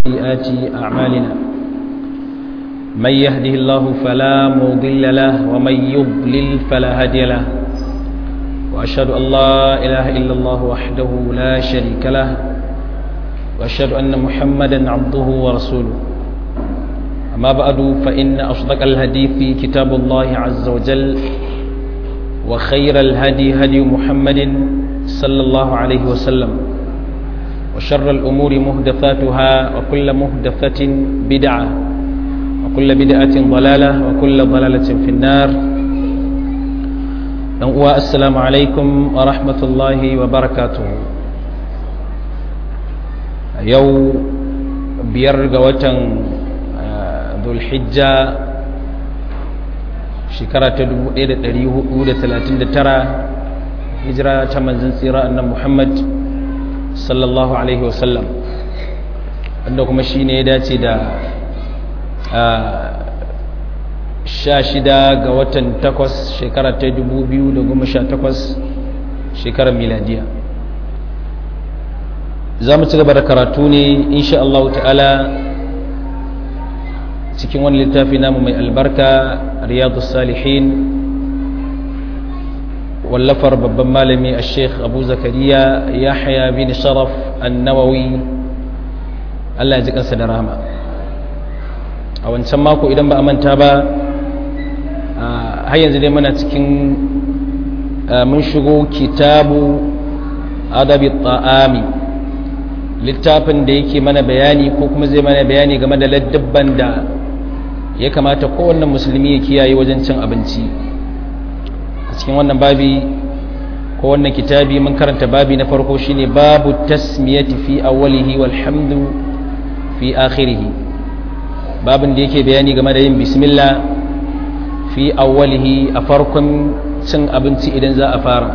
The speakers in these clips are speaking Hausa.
سيئات أعمالنا من يهده الله فلا مضل له ومن يضلل فلا هادي له وأشهد أن لا إله إلا الله وحده لا شريك له وأشهد أن محمدا عبده ورسوله أما بعد فإن أصدق الهدي في كتاب الله عز وجل وخير الهدي هدي محمد صلى الله عليه وسلم وشر الأمور مهدفاتها وكل مهدفة بدعة وكل بدعة ضلالة وكل ضلالة في النار السلام عليكم ورحمة الله وبركاته يو بيرغ وتن ذو الحجة shekara ta 1439 hijira ta manzan tsira annan muhammad sallallahu alaihi wasallam wanda kuma shi ne ya dace da sha shida ga watan takwas shekara ta 2018 shekarar miladiya za mu ci gaba da karatu ne insha Allah ta'ala cikin wani littafi namu mai albarka riyadu salihin wallafar babban malami a sheikh abu zakariya yahya bin sharaf annawawi allah ji kansa da rahama a wancan mako idan ba a manta ba har yanzu dai muna cikin mun shigo kitabu adabi ta'ami littafin da yake mana bayani ko kuma zai mana bayani game da ladabban da ya kamata kowanne musulmi ya kiyaye wajen cin abinci a cikin wannan babi ko wannan kitabi mun karanta babi na farko shine babu tasmiyati fi awwalihi walhamdu fi akhirih babin da yake bayani game da yin bismillah fi awwalihi a farkon cin abinci idan za a fara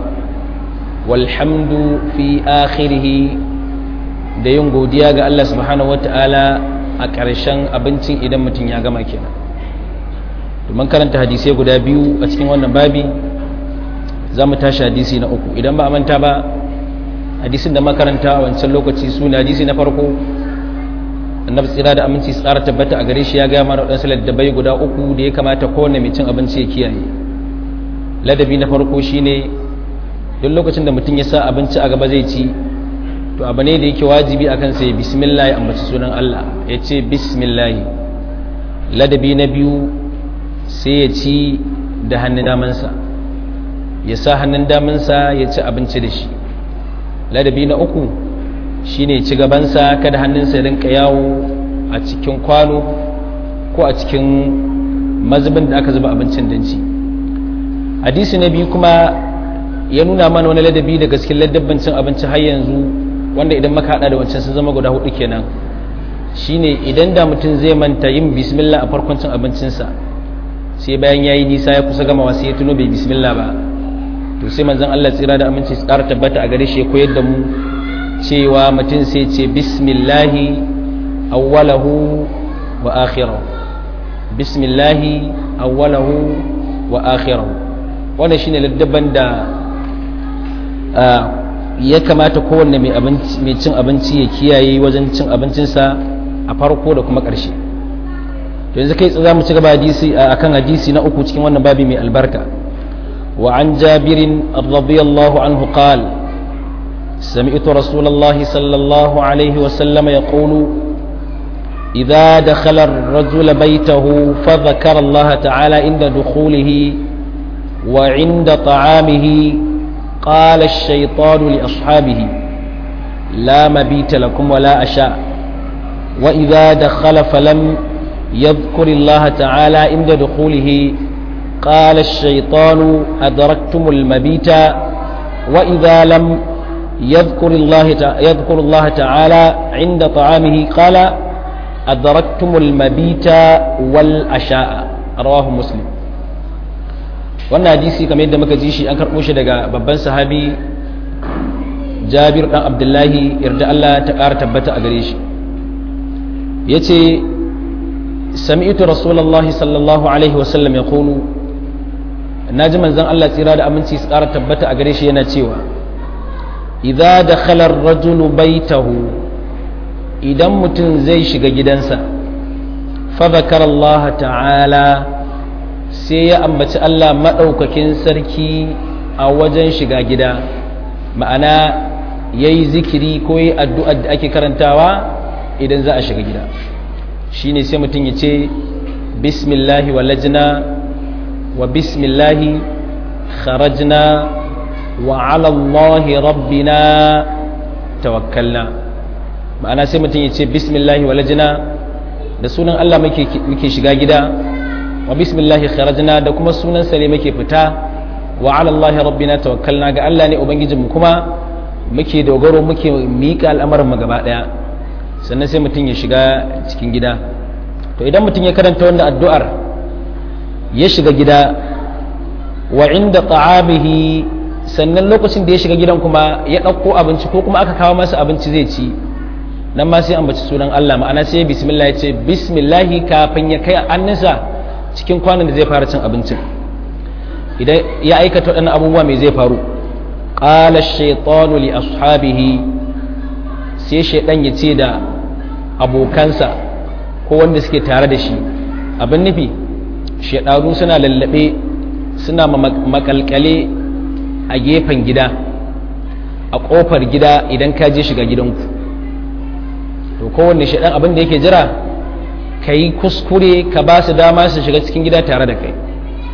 walhamdu fi akhirih da yin godiya ga Allah subhanahu wataala a ƙarshen abincin idan mutum ya gama kenan domin karanta hadisai guda biyu a cikin wannan babi za mu tashi hadisi na uku idan ba a manta ba hadisin da makaranta a wancan lokaci su ne hadisi na farko annabi tsira da aminci tsara tabbata a gare shi ya gaya mara waɗansu ladabai guda uku da ya kamata kowane mai cin abinci ya kiyaye ladabi na farko shine duk lokacin da mutum ya sa abinci a gaba zai ci to abu ne da yake wajibi akan sai bismillah ya ambaci sunan Allah ya ce bismillah ladabi na biyu sai ya ci da hannun damansa ya sa hannun damansa ya ci abinci da shi ladabi na uku shine ci gabansa kada hannunsa ya rinka yawo a cikin kwano ko a cikin mazubin da aka zuba abincin danci hadisi na biyu kuma ya nuna mana wani ladabi daga cikin ladabban cin abinci har yanzu wanda idan maka hada da wancan sun zama guda hudu kenan shine idan da mutum zai manta yin bismillah a farkon cin abincinsa sai bayan yayi nisa ya kusa gamawa sai ya tuno bai bismillah ba to sai manzon Allah tsira da aminci su ƙara tabbata a gare shi ya koyar da mu cewa mutum sai ce bismillahi awwalahu wa akhirahu bismillahi awwalahu wa akhirahu wannan shine laddaban da ya kamata kowanne mai cin abinci ya kiyaye wajen cin abincinsa a farko da kuma ƙarshe to yanzu kai za mu ci gaba hadisi akan hadisi na uku cikin wannan babi mai albarka wa an jabirin radiyallahu anhu qal سمعت رسول الله صلى الله عليه وسلم يقول إذا دخل الرجل بيته فذكر الله تعالى عند دخوله وعند طعامه قال الشيطان لأصحابه لا مبيت لكم ولا أشاء وإذا دخل فلم يذكر الله تعالى عند دخوله قال الشيطان أدركتم المبيت وإذا لم يذكر الله يذكر الله تعالى عند طعامه قال أدركتم المبيت والأشاء رواه مسلم wannan hadisi kamar yadda muka ji shi an karɓo shi daga babban sahabi jabir ɗan abdullahi yarda Allah ta ƙara tabbata a gare shi ya ce sami'tu rasulallah sallallahu alaihi wasallam ya kulu na ji manzan Allah tsira da aminci su ƙara tabbata a gare shi yana cewa idza dakhala ar-rajulu baytahu idan mutum zai shiga gidansa fadakar Allah ta'ala sai ya ambaci Allah maɗaukakin sarki a wajen shiga gida ma'ana ya yi zikiri ko yi addu'ar da ake karantawa idan za a shiga gida shi ne sai mutum ya ce bismillahi walajina wa bismillahi kharajna wa alallahi rabbina tawakkalna ma'ana sai mutum ya ce bismillahi walajina da sunan Allah muke shiga gida wa bismillahi kharajna da kuma sunan sare muke fita wa alallahi rabbina tawakkalna ga Allah ne ubangijinmu kuma muke dogaro muke miƙa al'amarin mu gaba daya sannan sai mutum ya shiga cikin gida to idan mutum ya karanta wannan addu'ar ya shiga gida wa inda ta'abihi sannan lokacin da ya shiga gidan kuma ya ɗauko abinci ko kuma aka kawo masa abinci zai ci nan ma sai ambaci sunan Allah ma'ana sai bismillah ya ce bismillahi kafin ya kai annisa cikin kwanan da zai fara cin abincin idan ya aikata waɗannan abubuwa mai zai faru qala ash-shaytanu li ashabihi sai shaydan ya ce da abokansa ko wanda suke tare da shi abin nufi shaydanu suna lallabe suna makalkale a gefen gida a kofar gida idan ka je shiga gidanku to kowanne shaidan abin da yake jira ka yi kuskure ka ba su dama su shiga cikin gida tare da kai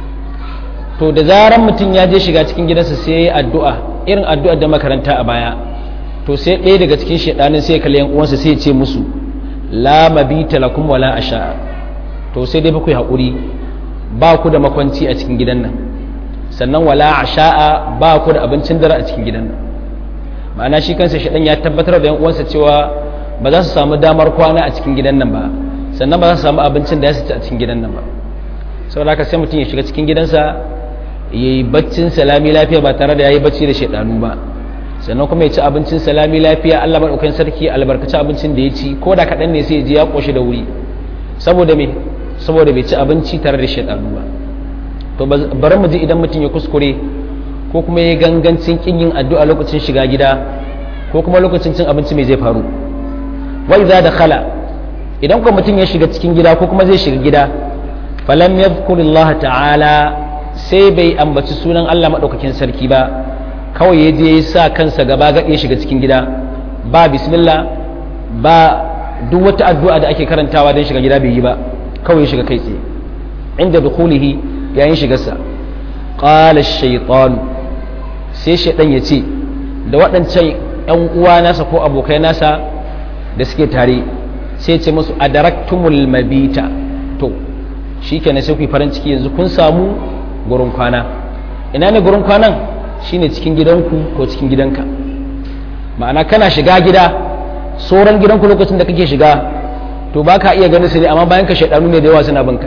to da zaran mutum ya je shiga cikin gidansa sai ya yi addu'a irin addu'ar da makaranta a baya to sai ɗaya daga cikin shaidanin sai ya kalli uwansa sai ya ce musu la mabita lakum wala asha to sai dai ku haƙuri ba ku da makwanci a cikin gidan nan sannan wala asha'a ba ku da abincin dare a cikin gidan nan ma'ana shi kansa shaidan ya tabbatar da yan uwansa cewa ba za su samu damar kwana a cikin gidan nan ba sannan ba za su samu abincin da ya ci a cikin gidan nan ba saboda haka sai mutum ya shiga cikin gidansa ya yi baccin salami lafiya ba tare da ya yi bacci da shaidanu ba sannan kuma ya ci abincin salami lafiya allah maɗaukakin sarki albarkaci abincin da ya ci ko da kaɗan ne sai ya ji ya ƙoshi da wuri saboda me saboda bai ci abinci tare da shaidanu ba to bari mu ji idan mutum ya kuskure ko kuma ya gangancin kin yin addu'a lokacin shiga gida ko kuma lokacin cin abinci mai zai faru wai za da khala idan kuma mutum ya shiga cikin gida ko kuma zai shiga gida falam yadhkurillaha ta'ala sai bai ambaci sunan Allah madaukakin sarki ba kawai ya je ya sa kansa gaba gaɗe shiga cikin gida ba bismillah ba duk wata addu'a da ake karantawa don shiga gida bai yi ba kawai ya shiga kai tsaye inda dukhulihi yayin shigarsa qala ash-shaytan sai shaytan ya ce da waɗancan ƴan uwa nasa ko abokai nasa da suke tare sai ce musu adaraktumul mabita to shikenan sai ku farin ciki yanzu kun samu gurin kwana ina ne gurin kwanan shine cikin gidanku ko cikin gidanka ma'ana kana shiga gida sauran gidanku lokacin da kake shiga to ba ka iya ganin su ne amma bayan ka shaidanu ne da yawa suna banka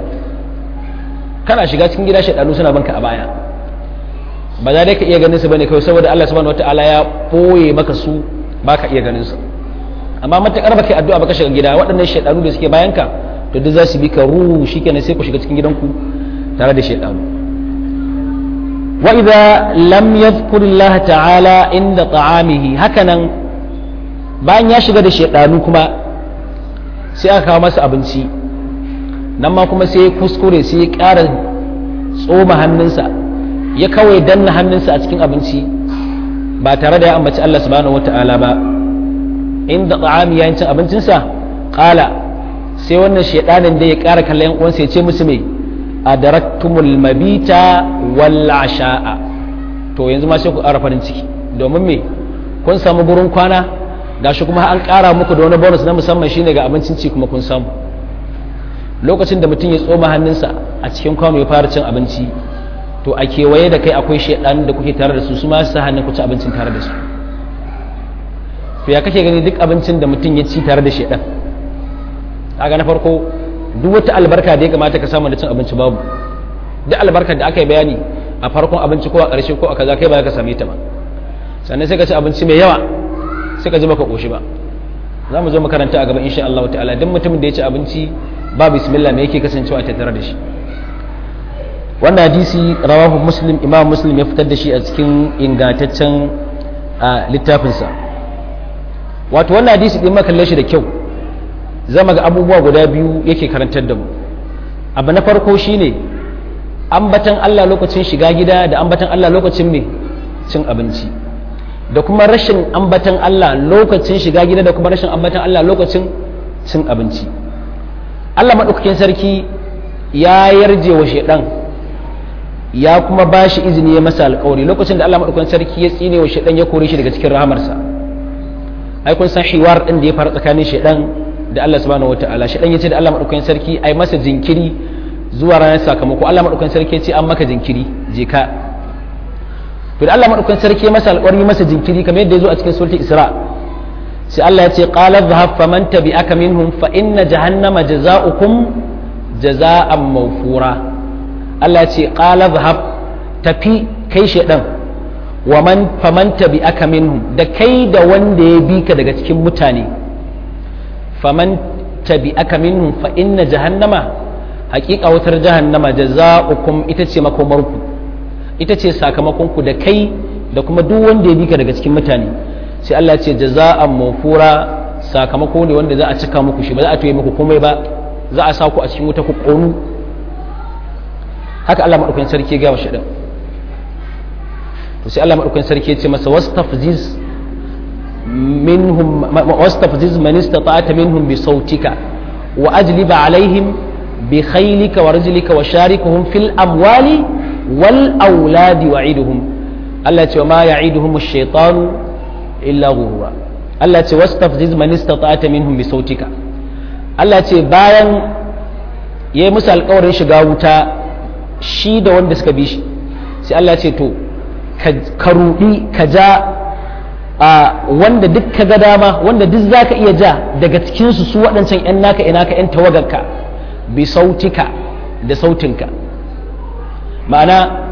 kana shiga cikin gida shaidanu suna banka a baya ba za dai ka iya ganin su bane kawai saboda Allah subhanahu wataala ya boye maka su ba ka iya ganin su amma matakar baka addu'a baka shiga gida waɗannan shaidanu da suke bayan ka to duk za su bi ka ruhu shikenan sai ku shiga cikin gidanku tare da shaidanu wa idza lam yadhkur Allah ta'ala inda ta'amihi hakanan bayan ya shiga da shaidanu kuma sai aka kawo masa abinci nan ma kuma sai ya kuskure sai ya ƙara tsoma hannunsa ya kawai danna hannunsa a cikin abinci ba tare da ya ambaci Allah subhanahu wata'ala ba inda ta'ami yayin cin abincinsa ƙala sai wannan shaidanin da ya ƙara kallon yan uwansa ya ce musu me adaraktumul mabita wal asha'a to yanzu ma sai ku ƙara farin ciki domin me kun samu gurin kwana gashi kuma an ƙara muku da wani bonus na musamman shine ga abincin ci kuma kun samu lokacin da mutum ya tsoma hannunsa a cikin kwano ya fara cin abinci to a kewaye da kai akwai shaidan da kuke tare da su su ma su hannun ku ci abincin tare da su to ya kake gani duk abincin da mutum ya ci tare da shaidan kaga na farko duk wata albarka da ya kamata ka samu da cin abinci babu duk albarkar da aka yi bayani a farkon abinci ko a ƙarshe ko a kaza kai ba ka same ta ba sannan sai ka ci abinci mai yawa sai ka ji baka koshi ba za mu zo makaranta a gaba insha Allah ta'ala duk mutumin da ya ci abinci ba bismillah me yake kasancewa a tattare da shi wannan hadisi rawahu muslim imam muslim ya fitar da shi a cikin ingantaccen littafinsa wato wannan hadisi din makalle shi da kyau zama ga abubuwa guda biyu yake karantar da mu abu na farko shine ambatan Allah lokacin shiga gida da ambatan Allah lokacin me cin abinci da kuma rashin ambatan Allah lokacin shiga gida da kuma rashin ambatan Allah lokacin cin abinci Allah maɗaukakin sarki ya yarje wa shaidan ya kuma ba shi izini ya masa alƙawari lokacin da Allah maɗaukakin sarki ya tsine wa shaidan ya kore shi daga cikin rahamarsa ai kun san hiwar din da ya faru tsakanin shaidan da Allah subhanahu wataala shaidan ya ce da Allah maɗaukakin sarki ai masa jinkiri zuwa ranar sakamako Allah maɗaukakin sarki ya ce an maka jinkiri je ka to da Allah maɗaukakin sarki ya masa alƙawari masa jinkiri kamar yadda ya zo a cikin suratul Isra sai Allah ya ce qala dhahab faman tabi'aka minhum fa inna jahannama jazaa'ukum jazaa'an mawfura Allah ya ce qala dhahab tafi kai shedan wa man faman tabi'aka minhum da kai da wanda ya bi ka daga cikin mutane faman tabi'aka minhum fa inna jahannama haƙiƙa wutar jahannama jazaa'ukum ita ce makomarku ita ce sakamakonku da kai da kuma duk wanda ya bi ka daga cikin mutane sai Allah ce jaza'an mafura sakamako ne wanda za a cika muku shi ba za a toye muku komai ba za a sa ku a cikin wuta ku ƙonu haka Allah maɗaukakin sarki ya gaya wa shaɗan to sai Allah maɗaukakin sarki ya ce masa wastafziz minhum wastafziz man istata'ta minhum bi sautika wa ajliba alaihim bi khaylika wa rajlika wa sharikuhum fil amwali wal auladi wa'iduhum Allah ce wa ma ya'iduhum ash-shaytanu illa ghurura Allah ce wastafziz man istata'ta minhum bi sautika Allah ce bayan yayi musu alƙawarin shiga wuta shi da wanda suka bi shi sai Allah ce to ka rudi ka ja a wanda duk ka ga dama wanda duk zaka iya ja daga cikin su su waɗancan ƴan naka ina ka ƴan tawagarka bi sautika da sautinka ma'ana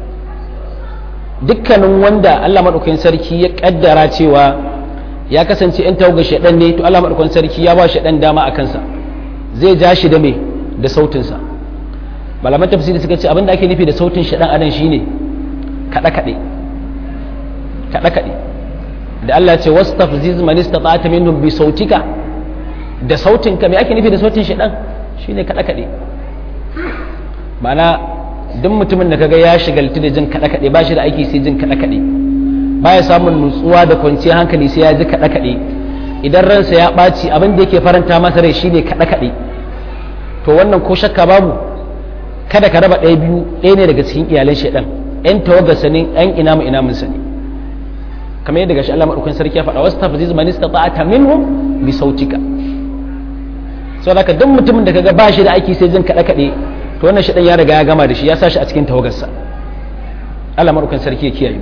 dukkanin wanda Allah maɗaukakin sarki ya ƙaddara cewa ya kasance ‘yan tawagar shaɗan ne to Allah maɗaukakin sarki ya ba shaɗan dama a kansa zai ja shi da me da sautinsa malaman tafsiri suka ce abinda ake nufi da sautin shaɗan anan shine kaɗe-kaɗe kaɗe-kaɗe da Allah ce wasu tafziz man istata'ata minhum bi sautika da sautinka me ake nufi da sautin shaɗan shine kaɗe-kaɗe ma'ana duk mutumin da kaga ya shigaltu da jin kaɗe kaɗe ba shi da aiki sai jin kaɗe kaɗe baya samun nutsuwa da kwanciyar hankali sai ya ji kaɗe kaɗe idan ransa ya ɓaci abin da yake faranta masa rai shine kaɗe kaɗe to wannan ko shakka babu kada ka raba ɗaya biyu ɗaya ne daga cikin iyalan shaidan ƴan tawaga sanin ƴan ina mu ina mun sani kamar yadda gashi Allah madaukakin sarki ya faɗa wasu tafziz man istata'ata minhum bi sautika saboda haka duk mutumin da kaga ba shi da aiki sai jin kaɗe kaɗe to wannan shaɗan ya riga ya gama da shi ya sa shi a cikin tawagarsa Allah maɗaukan sarki ya kiyaye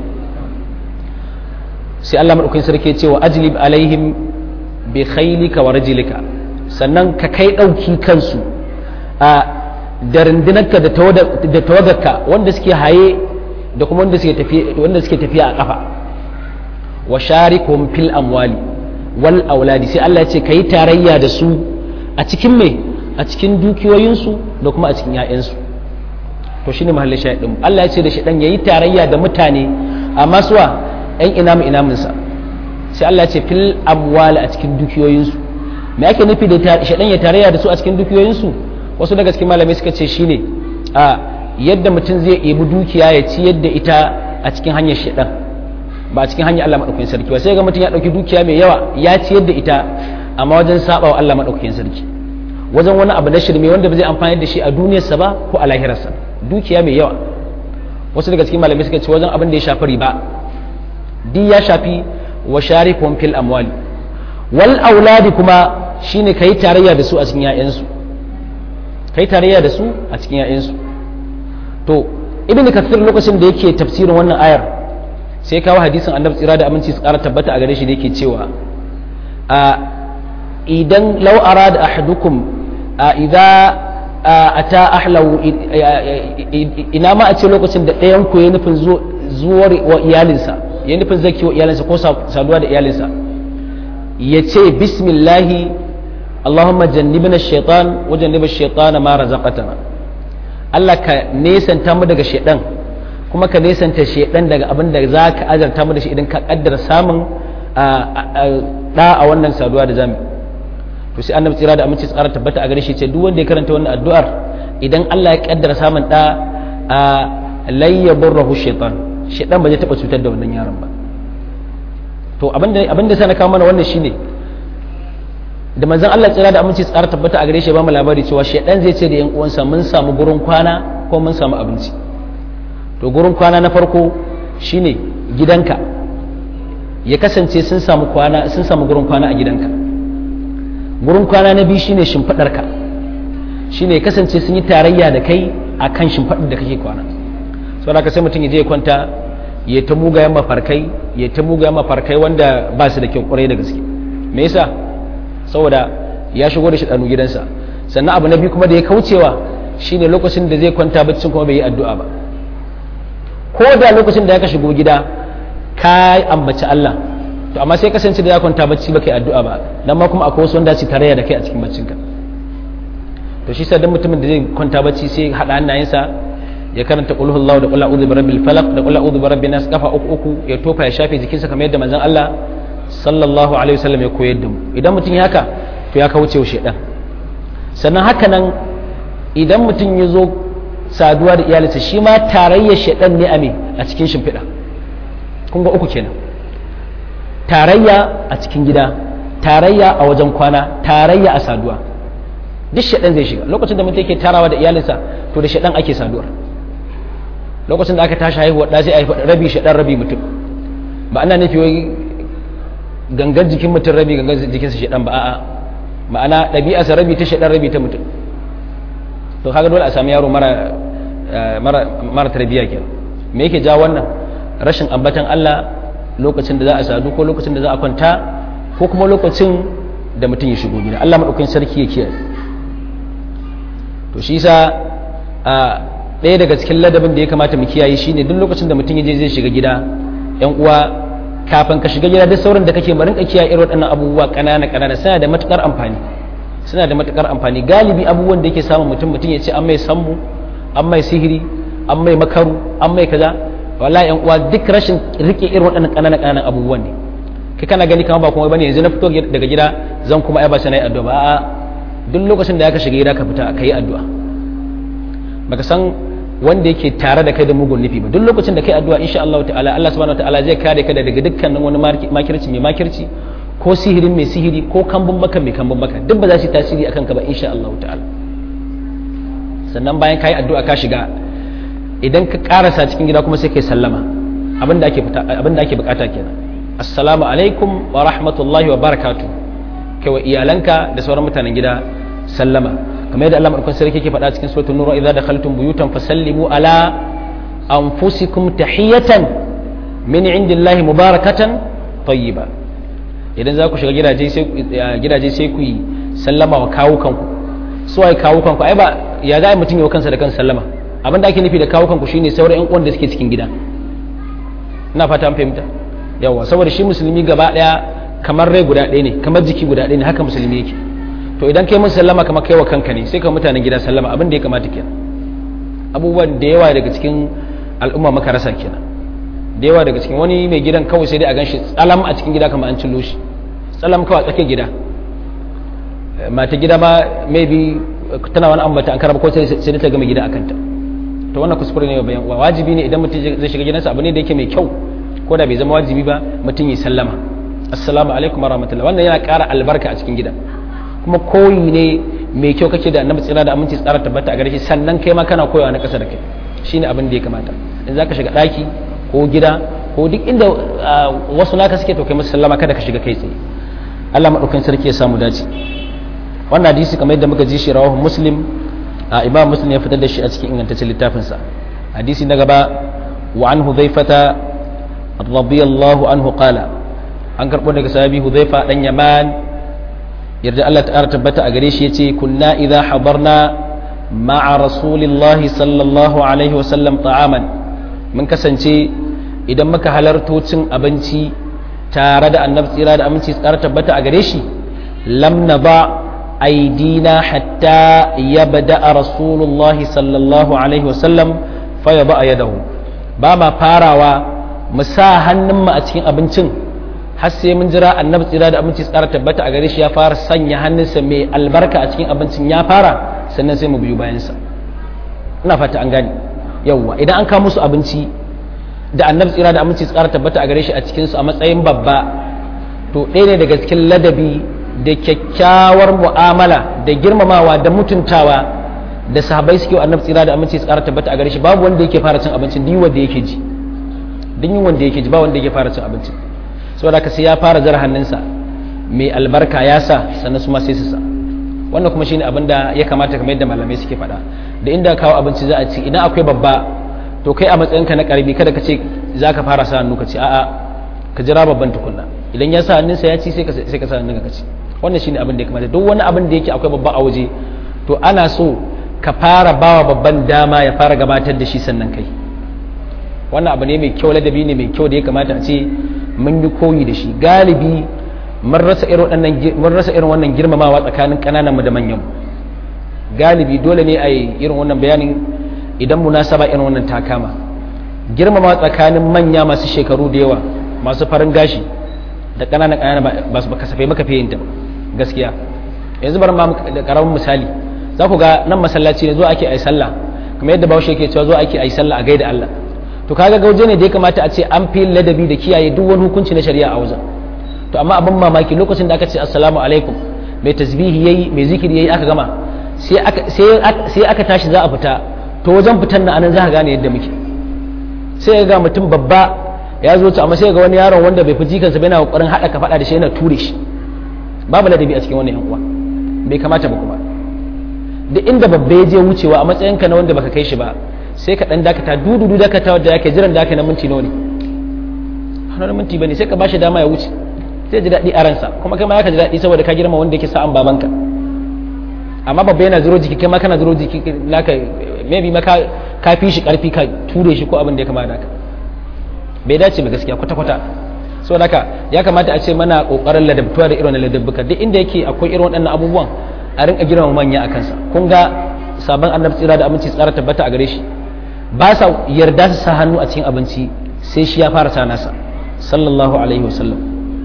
sai Allah maɗaukan sarki ya ce wa ajlib alaihim bi khailika wa rajilika sannan ka kai ɗauki kansu a da rundunarka da tawagarka wanda suke haye da kuma wanda suke tafiya wanda suke tafiya a kafa wa sharikum fil amwali wal auladi sai Allah ya ce kai tarayya da su a cikin me a cikin dukiyoyinsu da kuma a cikin 'ya'yansu to shine mahallin shahidin Allah ya ce da shaɗan yayi tarayya da mutane amma suwa ɗan inamu inaminsa sai Allah ya ce fil amwali a cikin dukiyoyinsu me ake nufi da shaɗan ya tarayya da su a cikin dukiyoyinsu wasu daga cikin malamai suka ce shine a yadda mutum zai ebi dukiya ya ci yadda ita a cikin hanyar shaɗan ba a cikin hanyar Allah maɗaukakin sarki ba sai ga mutum ya ɗauki dukiya mai yawa ya ci yadda ita amma wajen saɓa wa Allah maɗaukakin sarki wajen wani abu na shirme wanda ba zai amfani da shi a duniyarsa ba ko a lahirarsa dukiya mai yawa wasu daga cikin malamai suka ce wajen abin da ya shafi riba di ya shafi wa sharifun fil amwali wal auladi kuma shine kai tarayya da su a cikin ƴaƴansu kai tarayya da su a cikin ƴaƴansu to ibnu kathir lokacin da yake tafsirin wannan ayar sai kawo hadisin annabi tsira da aminci su ƙara tabbata a gare shi da yake cewa a idan lau arada ahadukum idza ata ahlahu ina ma a ce lokacin da ɗayan ku ya nufin zuwar wa iyalinsa ya nufin zaki wa iyalinsa ko saduwa da iyalinsa ya ce bismillahi allahumma jannibna shaitan wa janniba shaitana ma razaqatana Allah ka nesanta mu daga shaitan kuma ka nesanta shaitan daga abin da za ka azarta mu da shi idan ka kaddara samun da a wannan saduwa da zamu to sai annabi tsira da aminci tsara tabbata a gare shi ce duk wanda ya karanta wannan addu'ar idan Allah ya kaddara samun da a layyaburrahu shaitan shaitan ba zai taba cutar da wannan yaron ba to abinda abinda sai na kawo mana wannan shine da manzon Allah tsira da aminci tsara tabbata a gare shi ba mu labari cewa shaitan zai ce da yan uwansa mun samu gurin kwana ko mun samu abinci to gurin kwana na farko shine gidanka ya kasance sun samu kwana sun samu gurin kwana a gidanka gurin kwana na biyu shine shimfidarka shine ya kasance sun yi tarayya da kai akan shimfidar da kake kwana saboda haka sai mutum ya je ya kwanta ya ta mugayen mafarkai ya ta mugayen mafarkai wanda ba su da kyau kwarai da gaske me yasa saboda ya shigo da shi ɗanu gidansa sannan abu na biyu kuma da ya kaucewa shine lokacin da zai kwanta baccin kuma bai yi addu'a ba ko da lokacin da ya ka shigo gida ka ambaci Allah to amma sai kasance da ya kwanta bacci baka yi addu'a ba nan ma kuma akwai wasu wanda su tarayya da kai a cikin baccinka to shi sa dan mutumin da zai kwanta bacci sai hada hannayensa ya karanta qul huwallahu da qul a'udhu birabbil falaq da qul a'udhu birabbin nas kafa uku uku ya tofa ya shafe jikinsa kamar yadda manzon Allah sallallahu alaihi wasallam ya koyar da mu idan mutum ya haka to ya kauce wa shedan sannan haka nan idan mutum ya zo saduwa da iyalinsa shi ma tarayyar shedan ne a me a cikin shimfiɗa kun ga uku kenan tarayya a cikin gida tarayya a wajen kwana tarayya a saduwa duk shaɗan zai shiga lokacin da mutum yake tarawa da iyalinsa to da shaɗan ake saduwar lokacin da aka tashi haihuwa ɗa sai a haifa rabi shaɗan rabi mutum ba ana nufi wai gangan jikin mutum rabi gangan jikinsa shaɗan ba a'a ma'ana ɗabi'arsa rabi ta shaɗan rabi ta mutum to kaga dole a sami yaro mara mara mara tarbiyya kenan me yake ja wannan rashin ambatan Allah lokacin da za a sadu ko lokacin da za a kwanta ko kuma lokacin da mutum ya shigo gida Allah maɗaukakin sarki ya kiyaye to shi sa a ɗaya daga cikin ladabin da ya kamata mu kiyaye shine duk lokacin da mutum ya je zai shiga gida yan uwa kafin ka shiga gida duk sauran da kake marin ka kiyaye irin waɗannan abubuwa ƙanana ƙanana suna da matukar amfani suna da matukar amfani galibi abubuwan da yake samun mutum mutum ya ce an mai sammu an mai sihiri an mai makaru an mai kaza wallahi yan uwa duk rashin rike irin waɗannan ƙananan ƙananan abubuwan ne kai kana gani kamar ba kuma bane yanzu na fito daga gida zan kuma ai ba sai nayi addu'a ba a'a duk lokacin da ka shiga gida ka fita ka yi addu'a baka san wanda yake tare da kai da mugun nufi ba duk lokacin da kai addu'a insha Allah ta'ala Allah subhanahu ta'ala zai kare ka daga dukkanin wani makirci mai makirci ko sihirin mai sihiri ko kambun baka mai kambun baka duk ba za su tasiri akan ka ba insha Allah ta'ala sannan bayan ka yi addu'a ka shiga idan ka karasa cikin gida kuma sai kai sallama abinda ake abinda ake bukata kenan assalamu alaikum wa rahmatullahi wa barakatuh kai wa iyalanka da sauran mutanen gida sallama kamar yadda Allah madaukakin sarki yake faɗa cikin suratul nur idza dakhaltum buyutan fasallimu ala anfusikum tahiyatan min indillahi mubarakatan tayyiba idan za ku shiga gidaje sai gidaje sai ku yi sallama wa kawukanku su ai kawukanku ai ba ya ga mutum yau kansa da kansa sallama abin da ake nufi da kawukanku shine sauran yan uwan da suke cikin gida ina fata an fahimta yawa saboda shi musulmi gaba daya kamar rai guda ɗaya ne kamar jiki guda ɗaya ne haka musulmi yake to idan kai mun sallama kamar kai wa kanka ne sai ka mutanen gida sallama abin da ya kamata kenan abubuwan da yawa daga cikin al'umma maka rasa kenan da yawa daga cikin wani mai gidan kawai sai dai a gan shi tsalam a cikin gida kamar an cillo shi tsalam kawai a tsakiyar gida mata gida ma maybe tana wani ambata an karaba ko sai dai ta gama gida a kanta to wannan kuskure ne bayan uwa wajibi ne idan mutum zai shiga gidansa abu ne da yake mai kyau ko da bai zama wajibi ba mutum yi sallama assalamu alaikum wa rahmatullah wannan yana ƙara albarka a cikin gida kuma koyi ne mai kyau kake da annabi tsira da aminci tsara tabbata a gare shi sannan kai ma kana koyawa na ƙasa da kai shine abin da ya kamata in zaka shiga ɗaki ko gida ko duk inda wasu naka suke to kai musu sallama kada ka shiga kai tsaye Allah madaukakin sarki ya samu dace wannan hadisi kamar yadda muka ji shi rawahu muslim imam muslim ya fitar da shi a cikin ingantaccen littafinsa hadisi na gaba wa an hudhaifata radiyallahu anhu qala an karbo daga sahabi hudhaifa dan yaman yarda Allah ta'ala tabbata a gare shi yace kunna idha habarna ma'a rasulillahi sallallahu alaihi wasallam ta'aman mun kasance idan muka halarto cin abinci tare da annabi tsira da aminci tsara tabbata a gare shi lam ba aidina hatta yabda rasulullahi sallallahu alaihi wasallam fa yaba yadahu ba ma farawa mu sa hannun mu a cikin abincin har sai mun jira annabi tsira da aminci tsara tabbata a gare shi ya fara sanya hannunsa mai albarka a cikin abincin ya fara sannan sai mu biyu bayansa ina fata an gane yawwa idan an kawo musu abinci da annabi tsira da aminci tsara tabbata a gare shi a cikin su a matsayin babba to ɗaya ne daga cikin ladabi da kyakkyawar mu'amala da girmamawa da mutuntawa da sahabbai suke annabi tsira da aminci tsara tabbata a gare shi babu wanda yake fara cin abincin duk wanda yake ji duk wanda yake ji ba wanda yake fara cin abincin saboda ka sai ya fara zara hannunsa mai albarka ya sa sannan su ma sai su sa wannan kuma shine abin da ya kamata kamar yadda malamai suke faɗa da inda kawo abinci za a ci idan akwai babba to kai a matsayinka na karbi kada ka ce za ka fara sa hannu ka ce a'a ka jira babban tukunna idan ya sa hannunsa ya ci sai ka sa hannunka ka ci wannan shine abin da ya kamata duk wani abin da yake akwai babba a waje to ana so ka fara bawa babban dama ya fara gabatar da shi sannan kai wannan abu ne mai kyau ladabi ne mai kyau da ya kamata a ce mun yi koyi da shi galibi mun rasa irin wannan girmamawa tsakanin ƙanananmu da manyan galibi dole ne a yi irin wannan bayanin idan munasaba irin wannan ta kama girmamawa tsakanin manya masu shekaru da yawa masu farin gashi da ƙananan ƙananan ba su kasafai maka fiye ta gaskiya yanzu bar ma da ƙaramin misali za ku ga nan masallaci ne zo ake ai sallah kamar yadda bahaushe ke cewa zo ake ai sallah a gaida Allah to kaga gauje ne da ya kamata a ce an fi ladabi da kiyaye duk wani hukunci na shari'a a wajen to amma abin mamaki lokacin da aka ce assalamu alaikum mai tasbihi yayi mai zikiri yayi aka gama sai aka sai aka tashi za a fita to wajen fitan nan anan za ka gane yadda muke sai ga mutum babba ya zo ta amma sai ga wani yaron wanda bai fi jikansa bai na kokarin hada ka fada da shi yana ture shi babu ladabi a cikin wannan yan uwa bai kamata ba kuma duk inda babba ya je wucewa a matsayinka na wanda baka kai shi ba sai ka dan dakata dududu dakata da yake jiran da yake na minti nawa ne hannun minti bane sai ka bashi dama ya wuce sai ji daɗi a ransa kuma kai ma ka ji daɗi saboda ka girma wanda yake sa'an babanka amma babba yana zuro jiki kai ma kana zuro jiki naka maybe ma ka fi shi karfi ka ture shi ko abin da ya kamata haka bai dace ba gaskiya kwata kwata so haka ya kamata a ce mana kokarin ladabtuwa da irin ladabbuka duk inda yake akwai irin waɗannan abubuwan a rinka girma manya a kansa kun ga sabon annabi tsira da aminci tsara tabbata a gare shi ba sa yarda su sa hannu a cikin abinci sai shi ya fara sa nasa sallallahu alaihi wasallam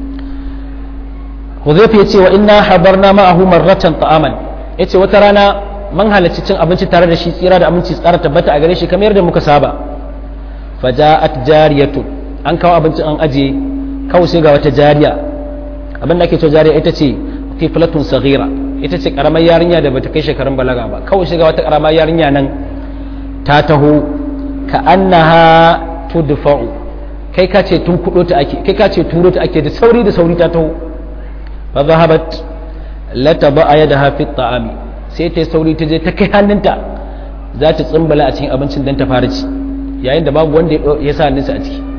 Hudhayfa yace wa inna habarna ma'ahu marratan ta'aman yace wata rana man halarci cin abinci tare da shi tsira da aminci tsara tabbata a gare shi kamar yadda muka saba faja'at jariyatu an kawo abincin an aje kawai sai ga wata jariya abin da ake cewa jariya ita ce tiflatun saghira ita ce karamar yarinya da bata kai shekarun balaga ba kawai sai ga wata karamar yarinya nan ta taho ka annaha tudfa'u kai ka ce tun kudo ta ake kai ka ce turo ta ake da sauri da sauri ta taho fa zahabat la taba yadaha fi ta'ami sai ta sauri ta je ta kai hannunta za ta tsimbala a cikin abincin dan ta fara ci yayin da babu wanda ya sa hannunsa a ciki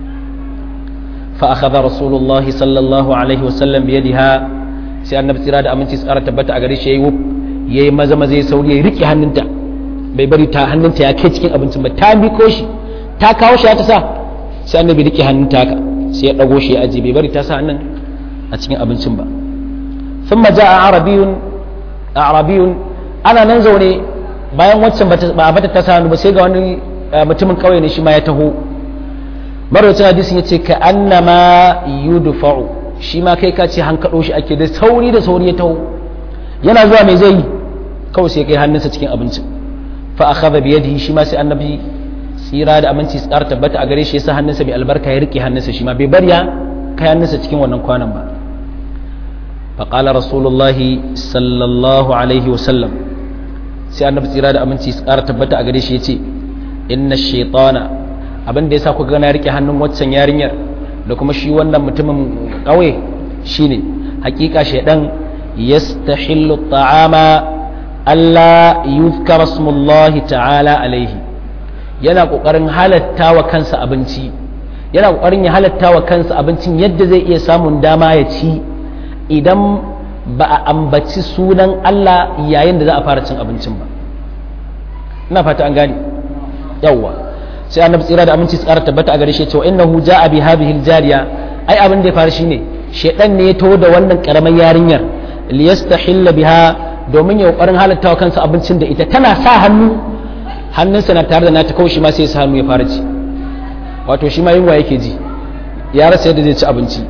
fa akhadha rasulullah sallallahu alaihi wasallam bi yadiha sai annabi tsira da aminci tsara tabbata a gare shi yayi yayi maza maza ya sauri ya rike hannunta bai bari ta hannunta ya kai cikin abincin ba ta miko shi ta kawo shi ta sa sai annabi rike hannunta haka sai ya dago shi ya aje bai bari ta sa hannun a cikin abincin ba ثم جاء عربي عربي ana nan zaune bayan waccan ba a bata ta sanu ba sai ga wani mutumin kauye ne shi ma ya taho marwacin hadisin ya ce ka annama yudfa'u shi ma kai ka ce hankaɗo shi ake da sauri da sauri ya taho yana zuwa mai zai kawai sai kai hannunsa cikin abincin fa akhadha bi yadihi shi ma sai annabi tsira da aminci tsara tabbata a gare shi yasa hannunsa mai albarka ya rike hannunsa shi ma bai bar ya kai hannunsa cikin wannan kwanan ba فقال رسول الله صلى الله عليه وسلم sai annabi tsira da aminci su ƙara tabbata a gare shi ya ce inna shaitana abin da ya sa kuka gana rike hannun waccan yarinyar da kuma shi wannan mutumin ƙauye shine hakika shaidan yastahillu ta'ama Allah yuzkara smullahi ta'ala alaihi yana kokarin halatta wa kansa abinci yana kokarin ya halatta wa kansa abincin yadda zai iya samun dama ya ci idan ba a ambaci sunan Allah yayin da za a fara cin abincin ba ina fata an gane yawwa sai annabi tsira da aminci tsara tabbata a gare shi cewa innahu ja'a bi hadhihi aljariya ai abin da ya faru shine shedan ne ya taho da wannan karamar yarinyar liyastahilla biha domin ya kokarin halatta wa kansa abincin da ita tana sa hannu hannunsa na tare da nata kawai shi ma sai ya sa hannu ya fara ci wato shi ma yunwa yake ji ya rasa yadda zai ci abinci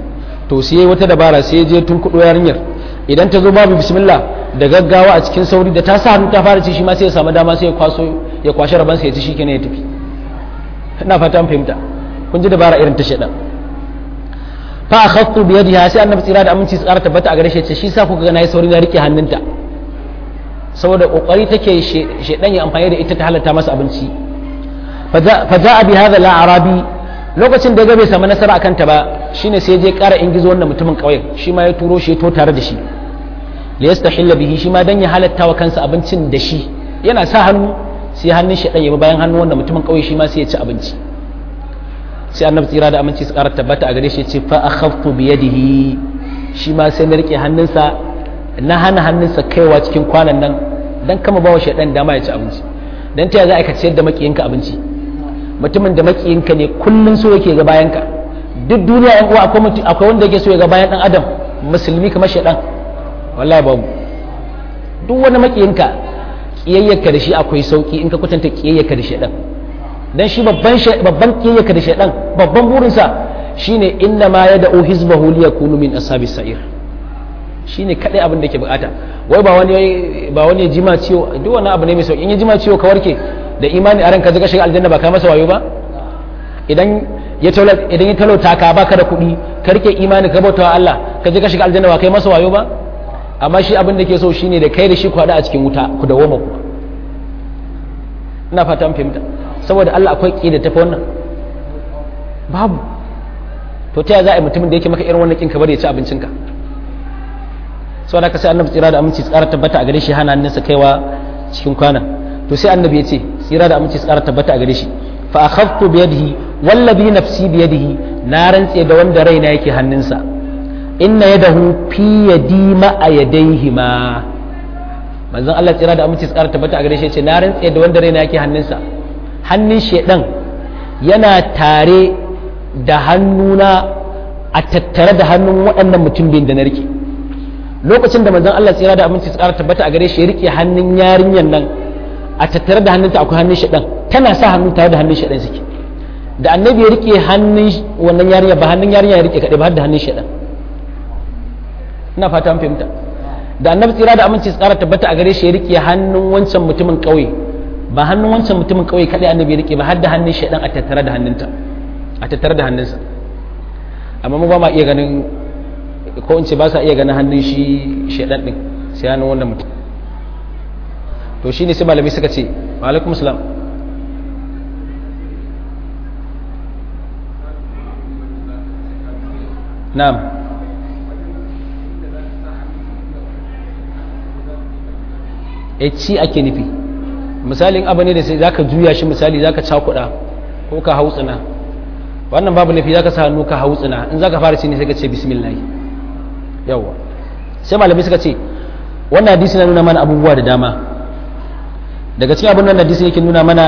to sai wata dabara sai je tun kudo yarinyar idan ta zo babu bismillah da gaggawa a cikin sauri da ta sa hannu ta fara ci shi ma sai ya samu dama sai ya kwaso ya kwashi rabansa ya ci shi kenan ya tafi ina fata fahimta kun ji dabara irin ta shedan fa akhadtu bi yadiha sai annabi tsira da aminci tsara tabbata a gare shi ce shi sa kuka ga nayi sauri na rike hannunta saboda kokari take shedan ya amfani da ita ta halatta masa abinci fa ja'a bi hadha al-arabi lokacin da ya ga bai samu nasara akan ta ba shine sai je ƙara ingizo wannan mutumin ƙauyen shi ma ya turo shi to tare da shi li yastahilla bihi shi ma dan ya halatta wa kansa abincin da shi yana sa hannu sai hannun shedan ya bi bayan hannun wannan mutumin ƙauye shi ma sai ya ci abinci sai annabi tsira da aminci su ƙara tabbata a gare shi ce fa akhaftu bi yadihi shi ma sai na rike hannunsa na hana hannunsa kaiwa cikin kwanan nan dan kama bawa shaidan dama ya ci abinci dan ta za a ka ciyar da makiyinka abinci mutumin da makiyinka ne kullun so yake ga bayanka duk duniya yan uwa akwai akwai wanda yake so ya ga bayan dan adam musulmi kamar shaidan wallahi babu duk wani makiyinka kiyayyarka da shi akwai sauki in ka kwatanta kiyayyarka da shaidan dan shi babban babban kiyayyaka da shaidan babban burinsa shine inna ma yad'u hizbahu liyakunu min ashabis sa'ir shine kadai abin da yake bukata wai ba wani ba wani jima ciwo duk wani abu ne mai sauki in ya jima ciwo ka warke da imani a ranka zaka shiga aljanna ba kai masa wayo ba idan ya taulo idan ya talauta ka baka da kuɗi ka rike imani ka bautawa Allah ka je ka shiga aljanna ba kai masa wayo ba amma shi abin da ke so shine da kai da shi ku hada a cikin wuta ku dawoma ku ina fata an fahimta saboda Allah akwai ƙi da tafi wannan babu to ta za a yi mutumin da yake maka irin wannan ƙin ka bari ya ci abincinka saboda ka sai annabi tsira da aminci tsara tabbata a gare shi hana hannunsa kaiwa cikin kwana to sai annabi ya ce tsira da aminci tsara tabbata a gare shi fa akhaftu bi yadihi wallazi nafsi bi yadihi na rantse da wanda raina yake hannunsa inna yadahu fi yadi ma a yadayhi ma manzon Allah tsira da aminci tsara tabbata a gare shi ya ce na rantse da wanda raina yake hannunsa hannun shedan yana tare da hannuna a tattare da hannun waɗannan mutum biyun da na rike lokacin da manzon Allah tsira da aminci tsara tabbata a gare shi ya rike hannun yarinyar nan a tattare da hannunta akwai hannun shedan tana sa hannu tare da hannun shedan suke da annabi ya rike hannun wannan yarinya ba hannun yarinya ya rike kaɗai ba har da hannun shedan ina fata an fahimta da annabi tsira da aminci tsara tabbata a gare shi ya rike hannun wancan mutumin ƙauye ba hannun wancan mutumin kawai kaɗai annabi rike ba har da hannun shaidan a tattare da hannunta a tattare da hannunsa amma mu ba ma iya ganin ko in ce ba sa iya ganin hannun shi shaidan din sai hannun wannan mutum to shine sai malami suka ce wa alaikum salam na'am e ci ake nufi misalin abu ne da sai zaka juya shi misali zaka cakuɗa ko ka hautsina wannan babu nufi zaka sa hannu ka hautsina in zaka fara ci ne sai ka ce bismillah yawa sai malamai suka ce wannan hadisi na nuna mana abubuwa da dama daga cikin abin nan hadisi yake nuna mana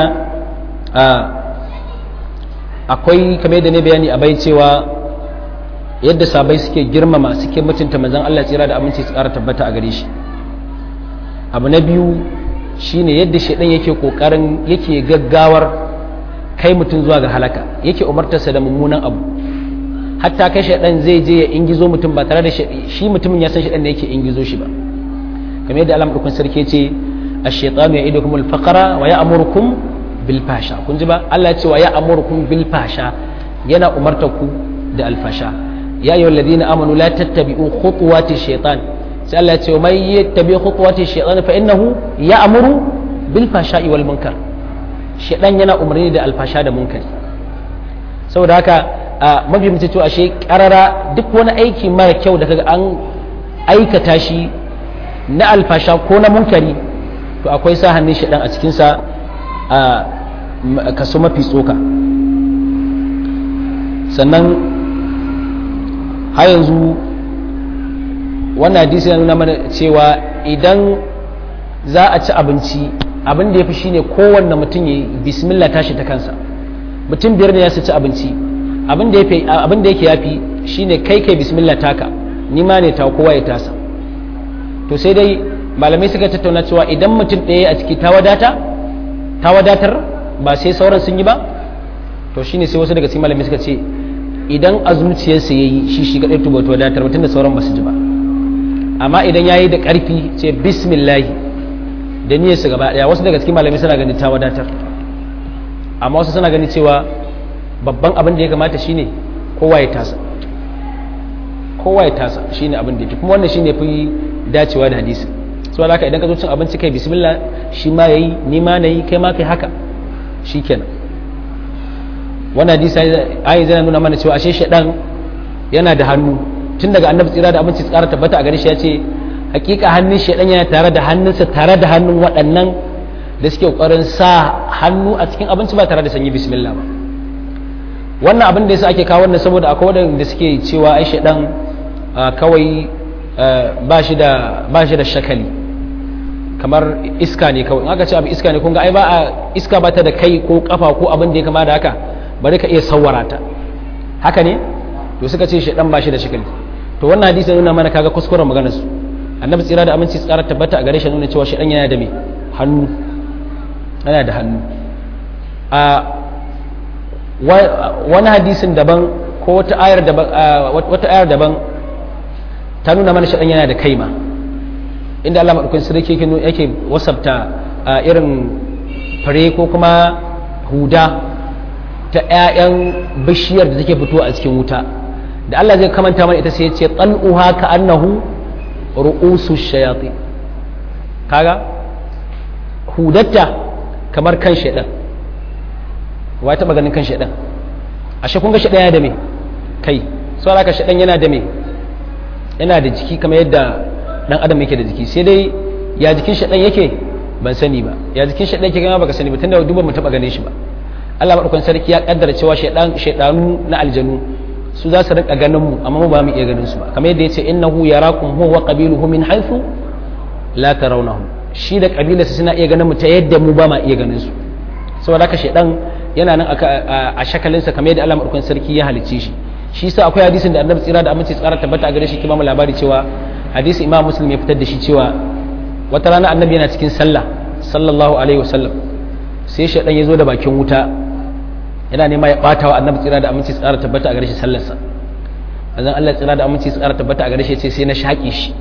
akwai kamar yadda ne bayani a bai cewa yadda sabai suke girmama suke mutunta manzon Allah tsira da aminci su ƙara tabbata a gare shi abu na biyu shine yadda shaidan yake kokarin yake gaggawar kai mutum zuwa ga halaka yake umartarsa da mummunan abu hatta kai shaidan zai je ya ingizo mutum ba tare da shi mutumin ya san shaidan ne yake ingizo shi ba kamar yadda alam dukun sarki ce ash-shaytanu ya'idukum al-faqra wa ya'murukum bil fasha kun ji ba Allah ya ce wa ya'murukum bil fasha yana umartar ku da alfasha ya ayyuhal ladina amanu la tattabi'u khutuwati shaytan sai Allah ya ce mai yattabi khutuwati shaytan fa innahu ya'muru bil fashai wal munkar shaytan yana umarni da alfasha da munkari saboda haka mafi mutum cewa ashe karara duk wani aiki mara kyau da kaga an aikata shi na alfasha ko na munkari to akwai sa hannun shaytan a cikin sa a kaso mafi tsoka sannan har yanzu wannan hadisi ya nuna mana cewa idan za a ci abinci abin da ya fi shine kowanne mutum ya bismillah tashi ta kansa mutum biyar ne ya ci abinci abin da yake yafi shine kai kai bismillah taka ni ma ne ta kowa ya tasa to sai dai malamai suka tattauna cewa idan mutum ɗaya a ciki ta wadata ta wadatar ba sai sauran sun yi ba to shine sai wasu daga cikin malamai suka ce idan a zuciyarsa ya yi shi shi kaɗai tuba to wadatar mutum da sauran basu ji ba amma idan ya yi da ƙarfi ce bismillahi da niyyarsa gaba ɗaya wasu daga cikin malamai suna ganin ta wadatar amma wasu suna ganin cewa babban abin da ya kamata shine kowa ya tasa kowa ya tasa shine abin da yake kuma wannan shine fi dacewa da hadisi so haka idan ka zo cin abinci kai bismillah shi ma yayi ni ma nayi kai ma kai haka shikenan wannan hadisi ayi zai nuna mana cewa ashe shedan yana da hannu tun daga annabi tsira da abinci tsara tabbata a gare shi ya ce hakika hannun shedan yana tare da hannunsa tare da hannun waɗannan da suke kokarin sa hannu a cikin abinci ba tare da sanyi bismillah ba wannan abin da yasa ake kawo wannan saboda akwai waɗanda suke cewa ai shedan kawai ba shi da ba shi da shakali kamar iska ne kawai in aka ce abu iska ne kun ga ai ba a iska ba ta da kai ko kafa ko abin da ya kama da haka bari ka iya sawara ta haka ne to suka ce shedan ba shi da shakali to wannan hadisi nuna mana kaga kuskuren maganar su annabi tsira da aminci tsara tabbata a gare shi nuna cewa shedan yana da me hannu yana da hannu a wani hadisin daban ko wata ayar daban wata ayar daban ta nuna mana shedan yana da kaima inda Allah madaukakin sarki yake yake wasabta irin fare ko kuma huda ta 'ya'yan bishiyar da take fito a cikin wuta da Allah zai kamanta mana ita sai ya ce tal'uha ka annahu ru'usu shayati kaga hudatta kamar kan shaidan wa ta ganin kan shaidan ashe kun ga shaidan yana da me kai so ka shaidan yana da me yana da jiki kamar yadda dan adam yake da jiki sai dai ya jikin shaidan yake ban sani ba ya jikin shaidan yake gama baka sani ba tunda duba mu taba gane shi ba Allah madaukakin sarki ya kaddara cewa shaidan shaidanu na aljanu su za su rinka ganin mu amma mu ba mu iya ganin su ba kamar yadda yace innahu yarakum huwa wa qabiluhu min haythu la tarawnahum shi da kabilarsa suna iya ganin mu ta yadda mu ba ma iya ganin su saboda haka shaidan yana nan a shakalinsa kamar yadda Allah madaukakin sarki ya halicce shi shi yasa akwai hadisin da Annabi tsira da aminci tsara tabbata a gare shi kuma mu labari cewa hadisi Imam Muslim ya fitar da shi cewa wata rana Annabi yana cikin sallah sallallahu alaihi wasallam sai shaidan ya zo da bakin wuta yana nema ya bata wa Annabi tsira da aminci tsara tabbata a gare shi sallarsa azan Allah tsira da aminci tsara tabbata a gare shi ya ce sai na shaƙe shi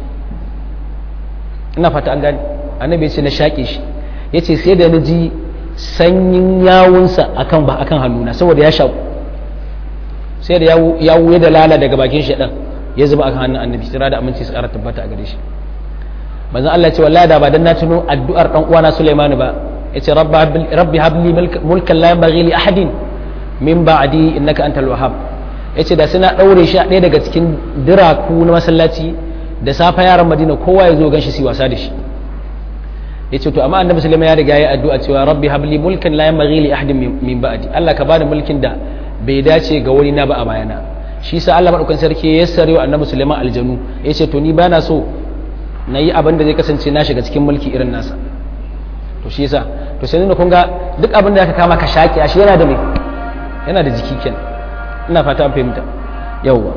ina fata an gane Annabi ya ce na shaƙe shi yace sai da na ji sanyin yawunsa akan ba akan hannuna saboda ya shaku sai da yawu ya da lala daga bakin shaɗan ya zuba akan hannun annabi tsira da aminci su ƙara tabbata a gare shi manzon Allah ya ce wallahi da ba dan na tuno addu'ar dan uwana Sulaiman ba yace rabbi habli mulkan la yanbaghi li ahadin min ba'di innaka antal wahhab yace da suna daure shi a ɗaya daga cikin diraku na masallaci da safa yaran Madina kowa ya zo ganshi su wasa da shi yace to amma annabi sulaiman ya riga ya addu'a cewa rabbi habli mulkan la yanbaghi li ahadin min ba'di Allah ka bani mulkin da bai dace ga wani na ba a bayana shi sa Allah madaukan sarki ya yassare wa annabi sulaiman aljanu yace to ni bana so na yi abin da zai kasance na shiga cikin mulki irin nasa to shi yasa to sai nuna kun ga duk abin da aka kama ka shaki a shi yana da me yana da jiki kenan ina fata an fahimta yawwa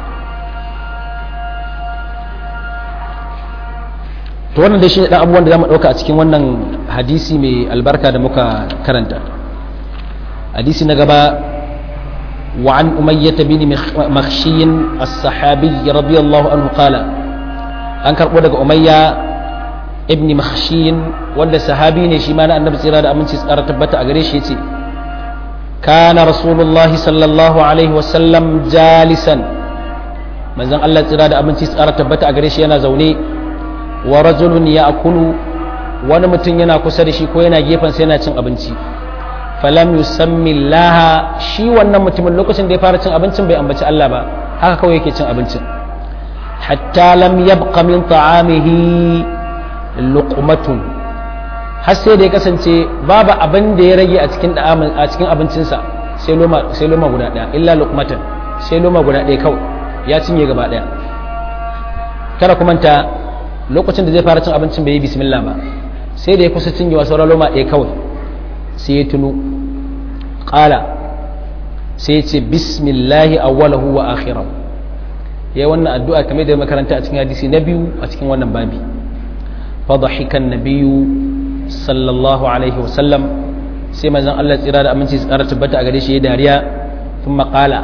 to wannan dai shi ne dan abubuwan da zamu dauka a cikin wannan hadisi mai albarka da muka karanta hadisi na gaba wa an umayyah bin makhshi as-sahabi radiyallahu anhu qala an karbo daga umayya ibn makhshi wanda sahabi ne shi ma na annabi tsira da aminci tsara tabbata a gare shi yace kana rasulullahi sallallahu alaihi wasallam jalisan manzon Allah tsira da aminci tsara tabbata a gare shi yana zaune wa rajulun ya akulu wani mutum yana kusa da shi ko yana gefen sai yana cin abinci falam yusammi laha shi wannan mutumin lokacin da ya fara cin abincin bai ambaci Allah ba haka kawai yake cin abincin hatta lam yabqa min ta'amihi luqmatun har sai da ya kasance babu abin da ya rage a cikin a cikin abincinsa sai loma sai loma guda daya illa luqmatan sai loma guda daya kawai ya cinye gaba daya kada kuma ta lokacin da zai fara cin abincin bai yi bismillah ba sai da ya kusa cinyewa sauran loma ɗaya kawai sai ya tunu ƙala sai ya ce bismillahi awwalahu wa akhirahu ya yi wannan addu'a kamar da makaranta a cikin hadisi na biyu a cikin wannan babi fadahikan nabiyu sallallahu alaihi wasallam sai manzon Allah tsira da aminci tsara tabbata a gare shi ya dariya sun maƙala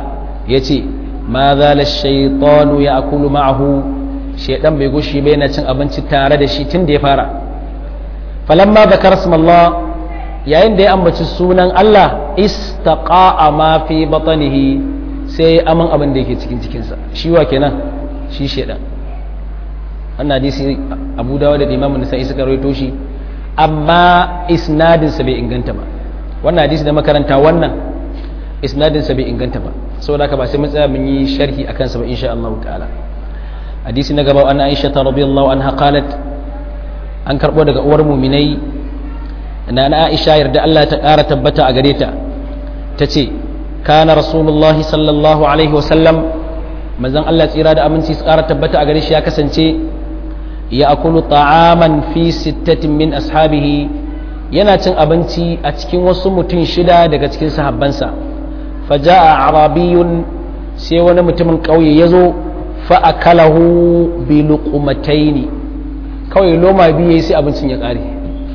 yace ma zala shaytanu ya'kulu ma'ahu shaydan bai gushi bai na cin abinci tare da shi tun da ya fara falamma zakara Allah yayin da ya ambaci sunan Allah istaqa'a ma fi batnihi sai aman abin da yake cikin cikinsa shi wa kenan shi shaydan wannan hadisi Abu Dawud da Imam Nasa'i suka rawaito shi amma isnadinsa bai inganta ba wannan hadisi da makaranta wannan isnadinsa bai inganta ba saboda haka ba sai mun tsaya mun yi sharhi akan sa ba insha Allah ta'ala hadisi na gaba an Aisha ta radiyallahu anha qalat an karbo daga uwar mu'minai na na Aisha yarda Allah ta ƙara tabbata a gare ta tace kana rasulullahi sallallahu alaihi wasallam manzon Allah tsira da aminci su ƙara tabbata a gare shi ya kasance ya akulu ta'aman fi sittatin min ashabihi yana cin abinci a cikin wasu mutum shida daga cikin sahabbansa faja'a arabiyun sai wani mutumin ƙauye ya zo fa'akalahu bi luqmataini kawai loma biyu sai abincin ya ƙare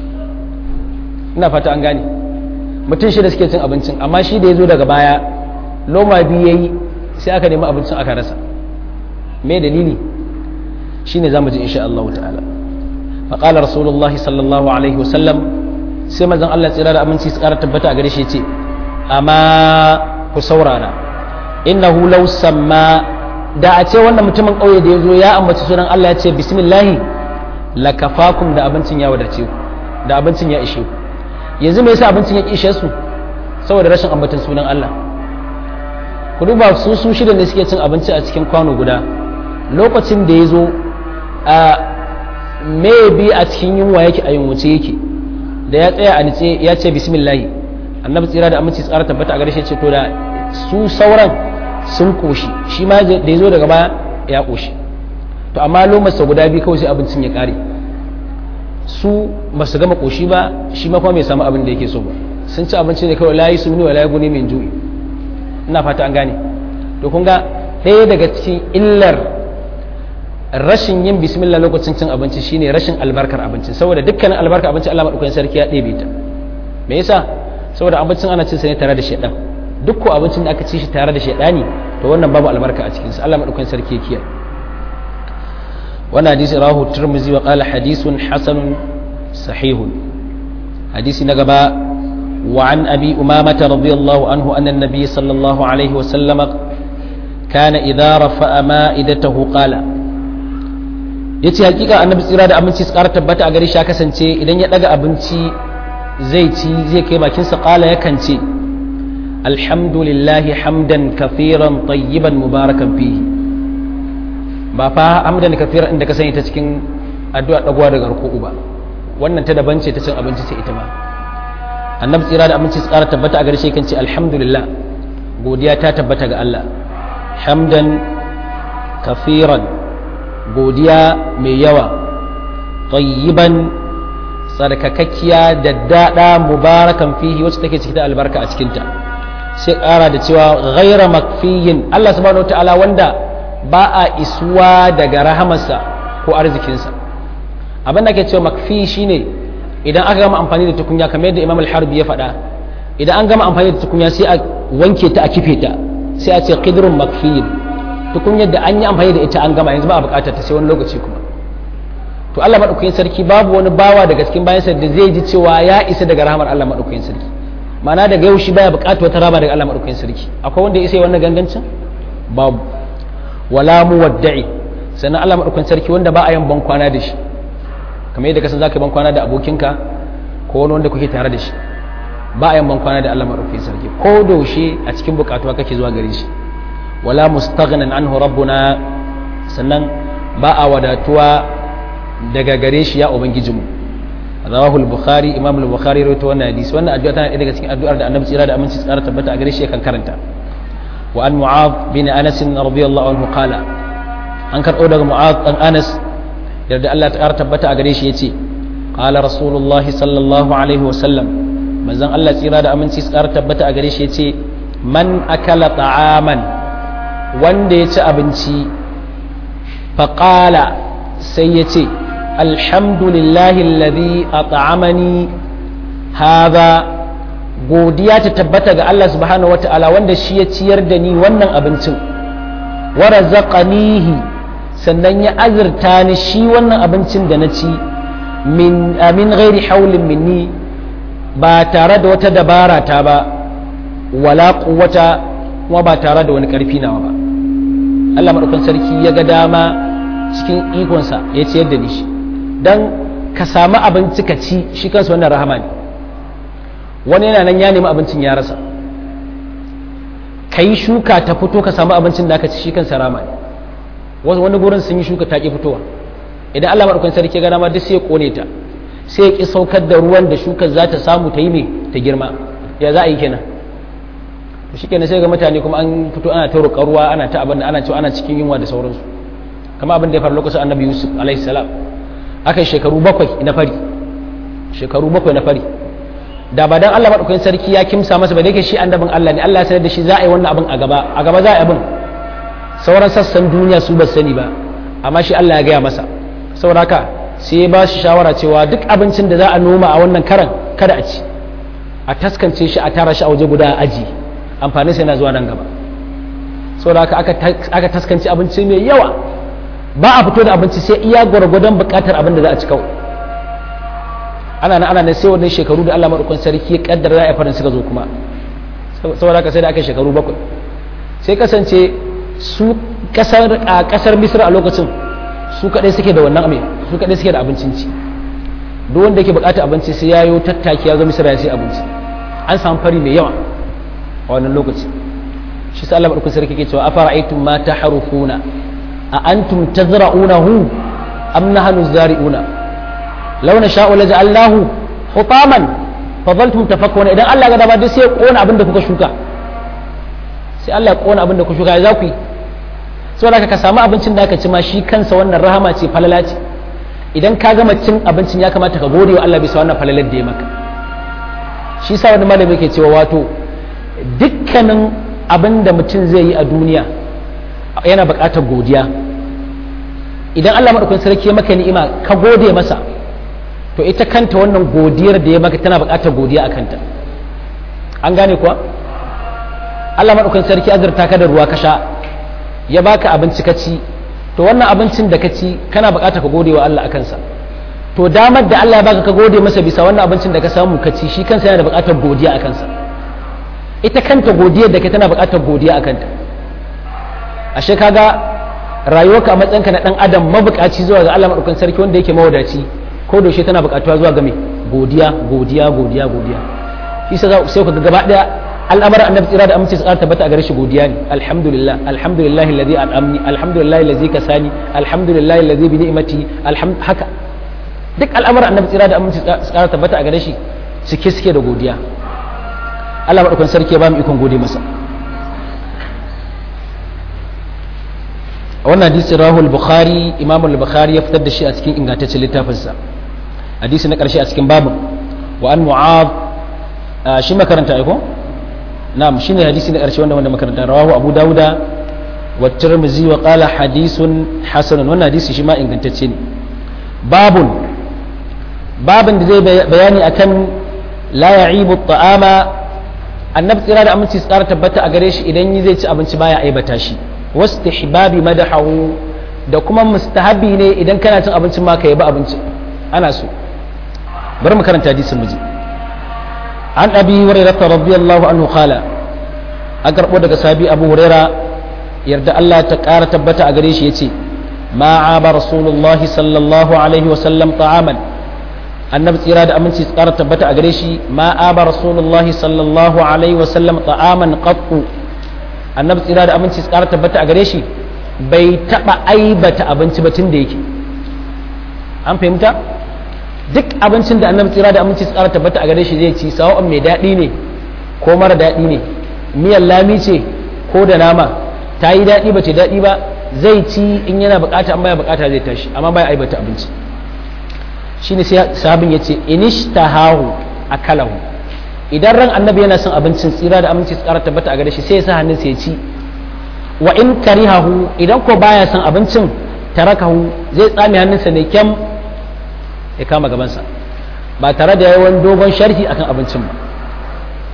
ina fata an gane mutum shida suke cin abincin amma shi da ya zo daga baya loma biyu yayi sai aka nemi abincin aka rasa me dalili shine zamu ji insha Allah ta'ala fa qala rasulullahi sallallahu alaihi wasallam sai manzon Allah tsira da aminci su ƙara tabbata a gare shi ce amma ku saurara innahu law samma da a ce wannan mutumin ƙauye da ya zo ya ambaci sunan Allah ya ce bismillahi lakafakum da abincin ya wadace ku da abincin ya ishe ku yanzu me yasa abincin ya ishe su saboda rashin ambatan sunan Allah ku duba su su shida ne suke cin abinci a cikin kwano guda lokacin da ya zo a maybe a cikin yunwa yake a yunwace yake da ya tsaya a nice ya ce bismillahi annabi tsira da aminci tsara tabbata a gare shi ce to da su sauran sun koshi shi ma da ya zo daga baya ya koshi to amma lomarsa guda biyu kawai sai abincin ya kare su ba su gama koshi ba shi ma kuma bai samu abin da yake so ba sun ci abinci ne kawai layi su wa layi guni min ju'i ina fata an gane to kun ga ɗaya daga cikin illar rashin yin bismillah lokacin cin abinci shine rashin albarkar abincin saboda dukkanin albarkar abincin Allah madaukakin sarki ya ɗebe ta me yasa saboda abincin ana cin sa ne tare da shedan duk ko abincin da aka ci shi tare da shedani to wannan babu albarka a cikin sa Allah madaukakin sarki ya kiyaye wannan hadisi rahu tirmizi wa qala hadithun hasanun sahihun hadisi na gaba wa an abi umamata radiyallahu anhu anna an-nabiy sallallahu alaihi wa sallama kana idza rafa'a ma'idatahu qala yace hakika annabi tsira da abinci su ƙara tabbata a gare shi ya kasance idan ya daga abinci zai ci zai kai bakin sa qala yakan ce alhamdulillahi hamdan kafiran tayyiban mubarakan fihi ba fa hamdan kafiran inda ka sani ta cikin addu'a dagwa daga ruku'u ba wannan ta daban ce ta cin abinci ce ita ma annabi tsira da abinci su ƙara tabbata a gare shi kan ce alhamdulillah godiya ta tabbata ga Allah hamdan kafiran godiya mai yawa tayyiban tsarkakakkiya da daɗa mubarakan fihi wacce take cike da albarka a cikinta sai ƙara da cewa ghaira makfiyin Allah subhanahu ta'ala wanda ba a isuwa daga rahamarsa ko arzikinsa abin da ke cewa makfi shine idan aka gama amfani da tukunya kamar yadda imam al-harbi ya faɗa idan an gama amfani da tukunya sai a wanke ta a kife ta sai a ce qidrun makfiyin tukunyar da an yi amfani da ita an gama yanzu ba a bukatar ta sai wani lokaci kuma to Allah madaukakin sarki babu wani bawa daga cikin bayansa da zai ji cewa ya isa daga rahmar Allah madaukakin sarki ma'ana daga yau shi baya bukatar wata raba daga Allah madaukakin sarki akwai wanda ya isa wannan gangancin babu wala muwadda'i sannan Allah madaukakin sarki wanda ba a yin ban kwana da shi kamar yadda kasan zaka yi ban kwana da abokinka ko wani wanda kuke tare da shi ba a yin ban kwana da Allah madaukakin sarki ko daushe a cikin bukatuwa kake zuwa gare shi wala mustaghnan anhu rabbuna sannan ba a wadatuwa daga gare shi ya ubangijinmu rawahu al-bukhari imam al-bukhari rawaito wannan hadisi wannan addu'a tana daga cikin addu'ar da annabi tsira da aminci tsara tabbata a gare shi kan karanta wa an mu'adh bin anas radiyallahu anhu qala an karɓo daga mu'adh dan anas yarda Allah ta tabbata a gare shi yace qala rasulullah sallallahu alaihi wa sallam manzon Allah tsira da aminci tsara tabbata a gare shi yace man akala ta'aman wanda ya ci abinci faƙala sai ya ce alhamdulillahi alladhi at'amani hadha godiya ta tabbata ga Allah subhanahu wata'ala wanda shi ya ciyar da ni wannan abincin wa razaqanihi sannan ya azurta ni shi wannan abincin da na ci min amin ghairi haulin minni ba tare da wata dabara ta ba wala quwwata kuma ba tare da wani karfi nawa ba Allah madaukakin sarki ya ga dama cikin ikonsa ya ciyar da ni shi dan ka samu abinci ka ci shi kansa wannan rahama ne wani yana nan ya nemi abincin ya rasa ka yi shuka ta fito ka samu abincin da aka ci shi kansa rama ne wani gurin sun yi shuka ta ƙi fitowa idan Allah maɗaukan sarki ya gana ma duk sai ya ƙone ta sai ya ƙi saukar da ruwan da shukar za ta samu ta yi mai ta girma ya za a yi kenan to shi kenan sai ga mutane kuma an fito ana ta roƙa ruwa ana ta abin da ana cewa ana cikin yunwa da sauransu kama abin da ya faru lokacin annabi yusuf alaihi salam aka yi shekaru bakwai na fari shekaru bakwai na fari da ba dan Allah madaukakin sarki ya kimsa masa ba da yake shi annabin Allah ne Allah ya sanar da shi za a yi wannan abin a gaba a gaba za a yi abin sauran sassan duniya su ba sani ba amma shi Allah ya gaya masa saboda haka sai ya ba shi shawara cewa duk abincin da za a noma a wannan karan kada a ci a taskance shi a tara shi a waje guda a aji amfanin sa yana zuwa nan gaba saboda haka aka taskance abinci mai yawa ba a fito da abinci sai iya gwargwadon bukatar abin da za a ci kawai ana nan ana nan sai wannan shekaru da Allah madaukakin sarki ya kaddara za a farin suka zo kuma saboda haka sai da aka shekaru bakwai sai kasance su kasar a kasar Misra a lokacin su kadai suke da wannan abin su kadai suke da abincin ci duk wanda yake bukatar abinci sai yayo tattaki ya zo Misra ya sai abinci an samu fari mai yawa a wannan lokaci shi sai Allah madaukakin sarki ke cewa afara'aytum ma tahrufuna a antum tazra'unahu am nahnu zari'una لو نشاء لجعلناه حطاما فظلتم تفكرون idan Allah ga dama duk sai ya kona abin da kuka shuka sai Allah ya kona abin da kuka shuka za ku yi saboda ka samu abincin da aka ci ma shi kansa wannan rahama ce falala ce idan ka gama cin abincin ya kamata ka gode wa Allah bisa wannan falalar da ya maka shi sa wani malami yake cewa wato dukkanin abin da mutum zai yi a duniya yana buƙatar godiya idan Allah madaukakin sarki ya maka ni'ima ka gode masa to ita kanta wannan godiyar da ya maka tana buƙatar godiya a kanta an gane kuwa Allah maɗaukan sarki azurta ka da ruwa ka sha ya baka abinci ka ci to wannan abincin da ka ci kana buƙatar ka gode wa Allah a kansa to damar da Allah ya baka ka gode masa bisa wannan abincin da ka samu ka ci shi kansa yana da buƙatar godiya a kansa ita kanta godiyar da ka tana buƙatar godiya a kanta ashe kaga rayuwarka a matsayinka na ɗan adam mabuƙaci zuwa ga Allah maɗaukan sarki wanda yake mawadaci ko da shi tana buƙatuwa zuwa ga me godiya godiya godiya godiya shi sai sai ku gaba daya al'amarin annabi tsira da amince su ƙara tabbata a gare shi godiya ne alhamdulillah alhamdulillah alladhi an'amni alhamdulillah alladhi kasani alhamdulillah alladhi bi ni'mati alhamd haka duk al'amarin annabi tsira da amince su ƙara tabbata a gare shi cike suke da godiya Allah madaukakin sarki ya ba mu ikon gode masa wannan hadisi rahul bukhari imam al-bukhari ya fitar da shi a cikin ingantaccen littafinsa hadisi na ƙarshe a cikin babu wa an mu'ad shi makaranta aiko na'am shine hadisi na ƙarshe wanda wanda makaranta rawahu abu dauda wa tirmizi wa qala hadisun hasanun wannan hadisi shi ma ingantacce ne babun babun da zai bayani akan la ya'ibu ta'ama annabi tsira da aminci tsara tabbata a gare shi idan zai ci abinci baya aibata shi wastihbabi madahahu da kuma mustahabi ne idan kana cin abincin ma ka yabi abincin ana so bari mu karanta hadisin miji an abi hurairah radiyallahu anhu qala an karbo daga sabi abu huraira yarda Allah ta kara tabbata a gare shi yace ma aba rasulullahi sallallahu alaihi wa sallam ta'aman annabi tsira da aminci tsara tabbata a gare shi ma aba rasulullahi sallallahu alaihi wa sallam ta'aman qattu annabi tsira da aminci tsara tabbata a gare shi bai taba aibata abinci ba tun da yake an fahimta duk abincin da annabi tsira da aminci tsara tabbata a gare shi zai ci sawa'un mai daɗi ne ko mara daɗi ne miyan lami ce ko da nama ta yi daɗi ba ce daɗi ba zai ci in yana bukata an baya bukata zai tashi amma baya aibata abinci shine sai sahabin ya ce inishtahahu akalahu idan ran annabi yana son abincin tsira da aminci tsara tabbata a gare shi sai ya sa hannun ya ci wa in karihahu idan ko baya son abincin tarakahu zai tsame hannunsa ne kyam ya kama gabansa ba tare da yawan dogon sharhi akan abincin ba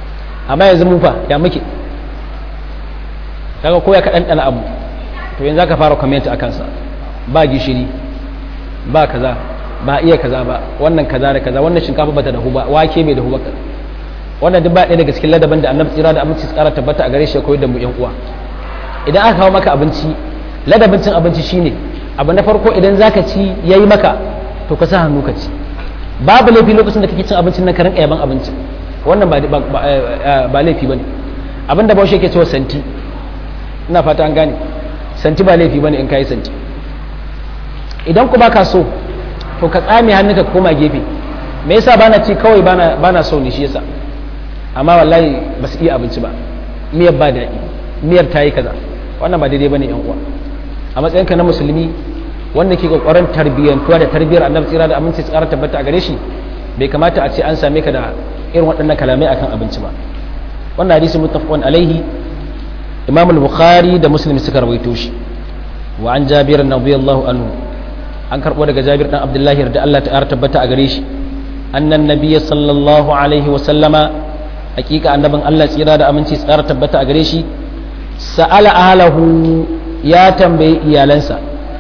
amma yanzu mu fa ya muke kaga ko ya ka ɗanɗana abu to yanzu aka fara comment a kansa ba gishiri ba kaza ba iya kaza ba wannan kaza da kaza wannan shinkafa bata dahu ba wake bai dahu ba wannan duk ba ɗaya daga cikin ladaban da annabi tsira da aminci tsara tabbata a gare shi ya koyar da mu yan uwa idan aka kawo maka abinci ladabin cin abinci shine abu na farko idan zaka ci yayi maka to ka sa hannu ka ci babu laifi lokacin da kake cin abincin nan ka rinka yaban abinci wannan ba ba laifi bane abinda baushe yake cewa santi ina fata an gane santi ba laifi bane in kai santi idan ku baka so to ka tsame hannunka ka koma gefe me yasa bana ci kawai bana bana so ne shi yasa amma wallahi ba su iya abinci ba miyar ba daɗi miyar ta yi kaza wannan ba daidai bane yan uwa a matsayinka na musulmi wanda ke kokarin tarbiyyantuwa da tarbiyyar annabi tsira da aminci tsara tabbata a gare shi bai kamata a ce an same ka da irin waɗannan kalamai akan abinci ba wannan hadisi muttafaqun alaihi imam al-bukhari da muslim suka rawaito shi wa an jabir radiyallahu anhu an karbo daga jabir dan abdullahi da Allah ta tabbata a gare shi annan nabiyyi sallallahu alaihi wa sallama hakika annabin Allah tsira da aminci tsara tabbata a gare shi sa'ala ahlahu ya tambayi iyalansa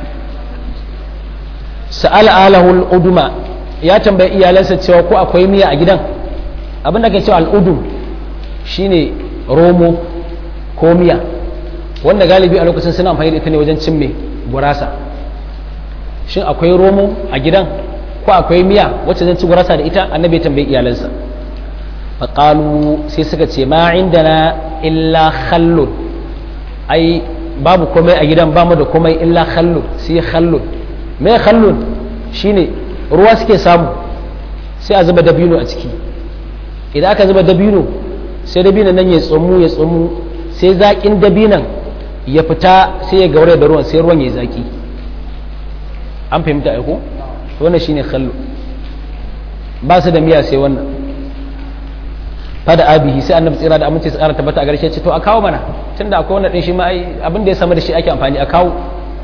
sa'ala ahlahu al-uduma ya tambayi iyalansa cewa ko akwai miya a gidan abin da ke cewa al-udum shine romo ko miya wanda galibi a lokacin suna amfani da ita ne wajen cin mai gurasa shin akwai romo a gidan ko akwai miya wacce zan ci gurasa da ita annabi tambayi iyalansa faƙalu sai suka ce ma indana illa khallun ai babu komai a gidan bamu da komai illa khallun sai khallun me khallun shine ruwa suke samu sai a zuba dabino a ciki idan aka zuba dabino sai dabino nan ya tsumu ya tsumu sai zaƙin dabinan ya fita sai ya gaure da ruwan sai ruwan ya zaƙi an fahimta aiko wannan shine khallu ba su da miya sai wannan fada abihi sai annabi tsira da aminci su ƙara tabbata a garshe ce to a kawo mana tunda akwai wannan din shi ma ai abin da ya samu da shi ake amfani a kawo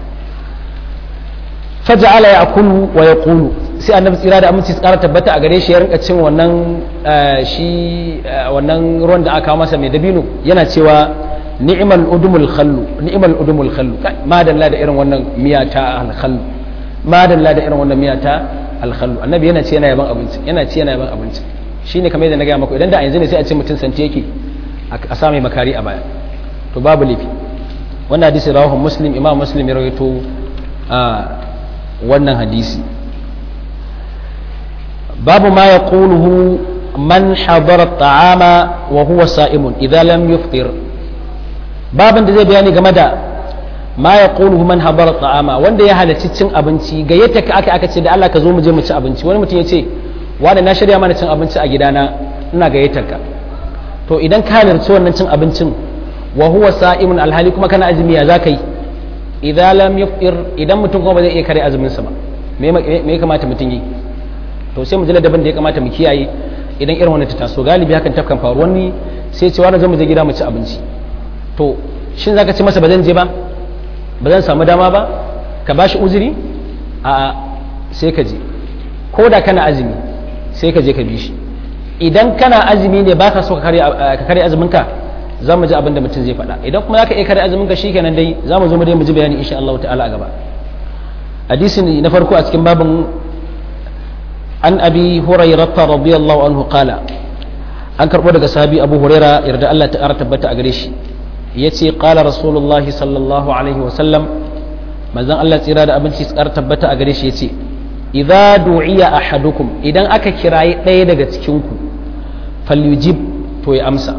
faja'ala ya'kulu wa yaqulu sai annabi tsira da aminci su ƙara tabbata a gare shi ya rinka cin wannan shi wannan ruwan da aka kawo masa mai dabino yana cewa ni'mal udumul khallu ni'mal udumul khallu madalla da irin wannan miya ta al khallu madalla da irin wannan miya ta al khallu annabi yana ce yana yaban abinci yana ce yana yaban abinci shine kamar yadda na gaya maku idan da a yanzu ne sai a ce mutum santi yake a sa mai makari a baya to babu laifi wannan hadisi rawahu muslim imam muslim ya rawaito a wannan hadisi babu ma yaquluhu man hadara ta'ama wa huwa sa'imun idza lam yuftir babin da zai bayani game da ma yaquluhu man hadara ta'ama wanda ya halarci cin abinci gayyata ka aka aka ce da Allah ka zo mu je mu ci abinci wani mutum ya ce wanda na shirya mana cin abinci a gidana ina gayyatar ka to idan ka halarci wannan cin abincin wa huwa sa'imun alhali kuma kana azumi ya zaka yi idan lam yufir idan mutum kuma ba zai iya kare azumin sa ba me ya kamata mutum yi to sai mu ji ladabin da ya kamata mu kiyaye idan irin wannan ta taso galibi hakan tafkan faru wani sai ce wani zo mu je gida mu ci abinci to shin zaka ci masa ba zan je ba ba zan samu dama ba ka bashi uzuri a sai ka je ko da kana azumi sai ka je ka bi shi idan kana azumi ne baka so ka kare azumin ka za mu ji abin da mutum zai faɗa idan kuma zaka iya kare azumin ka shikenan dai za mu zo mu dai mu ji bayani insha Allah ta'ala a gaba hadisi na farko a cikin babin an abi hurairah radiyallahu anhu qala an karbo daga sahabi abu huraira yarda Allah ta ƙara tabbata a gare shi yace qala rasulullahi sallallahu alaihi wa sallam manzon Allah tsira da abinci su ƙara tabbata a gare shi yace idza du'iya ahadukum idan aka kirayi ɗaya daga cikin ku falyujib to ya amsa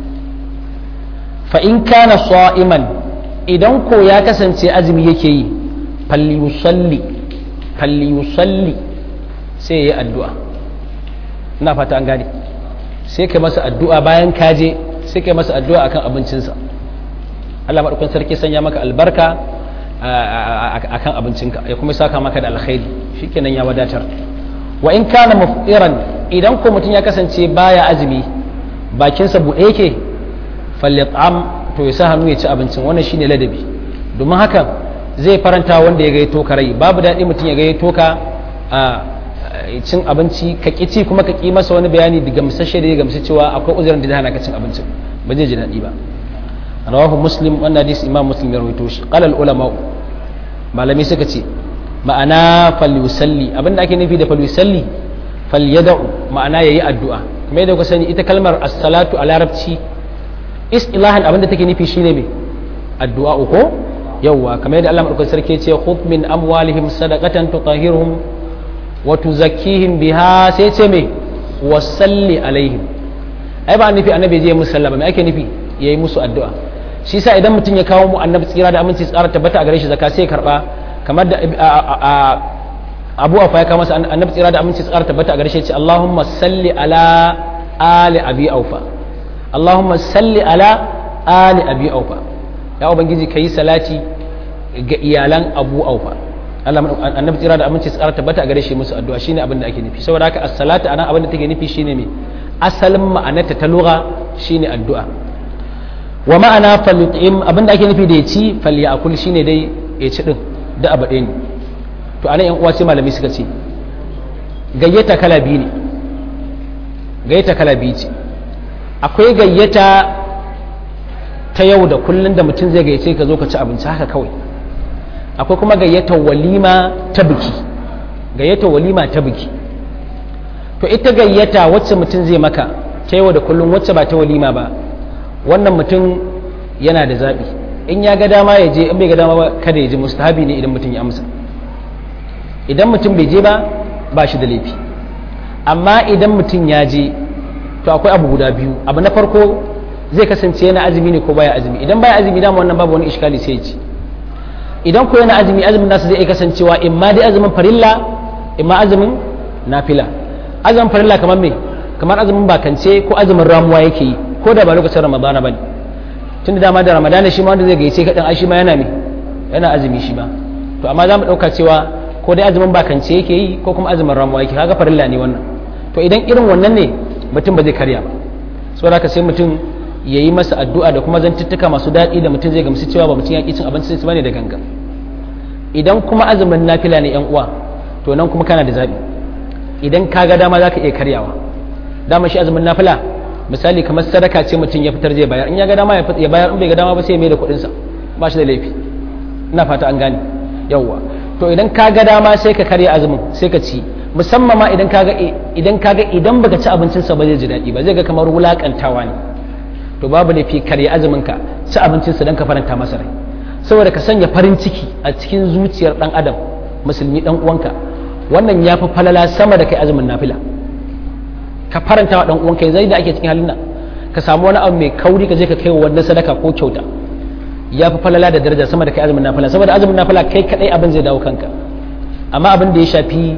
fa in kana sa'iman idan ko ya kasance azumi yake yi falyusalli falyusalli sai ya yi addu'a ina fata an gane sai kai masa addu'a bayan kaje sai kai masa addu'a akan abincinsa Allah maɗaukan sarki sanya maka albarka akan abincinka ya kuma saka maka da alkhairi shikenan ya wadatar wa in kana muftiran idan ko mutum ya kasance baya azumi bakinsa buɗe yake falyat'am to ya sa hannu ya ci abincin wannan shine ladabi domin haka zai faranta wanda ya gayyato ka rai babu daɗi mutum ya gayyato ka cin abinci ka ƙi ci kuma ka ƙi masa wani bayani da gamsashe da ya gamsu cewa akwai uzurin da zai hana ka cin abincin ba zai ji daɗi ba rawahu muslim wannan hadisi imam muslim ya rawaito shi qala al ulama malami suka ce ma'ana falyusalli abinda ake nufi da falyusalli falyada'u ma'ana yayi addu'a kuma yadda ku sani ita kalmar as-salatu a larabci istilahan abinda take nufi shine me addu'a ko yawwa kamar yadda Allah madaukakin sarki ce khudh min amwalihim sadaqatan tutahhiruhum wa tuzakkihim biha sai ce me wasalli alaihim ai ba nufi annabi je musu sallama me ake nufi yayi musu addu'a shi yasa idan mutum ya kawo mu annabi tsira da aminci tsara tabbata a gare shi zakka sai karba kamar da Abu Afa ya kawo masa annabi tsira da aminci tsara tabbata a gare shi ya ce Allahumma salli ala ali abi aufa Allahumma salli ala ali abi aufa ya ubangiji kai salati ga iyalan abu aufa Allah annabi tsira da aminci tsara tabbata a gare shi musu addu'a shine abin da ake nufi saboda haka as-salatu anan abin da take nufi shine me asalin ma'anarta ta lugha shine addu'a wa ma'ana falyut'im abin da ake nufi da ya ci falyakul shine dai ya ci din da abu ɗaya ne to anan yan uwa sai malami suka ce gayyata kala biyu ne gayyata kala biyu ce akwai gayyata ta yau da kullun da mutum zai gayyace ka zo ka ci abinci haka kawai akwai kuma gayyatar walima ta biki gayyatar walima ta biki to ita gayyata wacce mutum zai maka ta yau da kullum wacce ba ta walima ba wannan mutum yana da zaɓi in ya ga dama ya je in bai ga dama ba kada ya je mustahabi ne idan mutum ya amsa idan mutum bai je ba ba shi da laifi amma idan mutum ya je to akwai abu guda biyu abu na farko zai kasance yana azumi ne ko baya azumi idan baya azumi dama wannan babu wani iskali sai ya ci idan ko yana azumi azumin nasa zai iya kasancewa in ma dai azumin farilla in ma azumin nafila azumin farilla kamar me kamar azumin bakance ko azumin ramuwa yake yi ko da ba lokacin ramadana bane tun da dama da ramadana shi ma wanda zai gaice kaɗan ai shi ma yana me yana azumi shi ma to amma za mu ɗauka cewa ko dai azumin bakance yake yi ko kuma azumin ramuwa yake kaga farilla ne wannan to idan irin wannan ne mutum ba zai karya ba saboda haka sai mutum ya yi masa addu'a da kuma zantuttuka masu daɗi da mutum zai gamsu cewa ba mutum ya ƙi cin abinci sai bane da ganga idan kuma azumin nafila ne yan uwa to nan kuma kana da zaɓi idan ka ga dama za ka iya karyawa dama shi azumin nafila misali kamar sadaka ce mutum ya fitar zai bayar in ya ga dama ya bayar in bai ga dama ba sai ya mai da kuɗinsa ba shi da laifi ina fata an gane yawwa to idan ka ga dama sai ka karya azumin sai ka ci musamman ma idan ka ga idan ka ga idan baka ci abincinsa ba zai ji daɗi ba zai ga kamar wulaƙantawa ne to babu laifi karya azuminka ci abincinsa don ka faranta masa rai saboda ka sanya farin ciki a cikin zuciyar dan adam musulmi dan uwanka wannan ya fi falala sama da kai azumin nafila ka faranta wa dan uwanka zai da ake cikin halin nan ka samu wani abu mai kauri ka je ka kai wa wannan sadaka ko kyauta ya fi falala da daraja sama da kai azumin nafila saboda azumin nafila kai kadai abin zai dawo kanka amma abin da ya shafi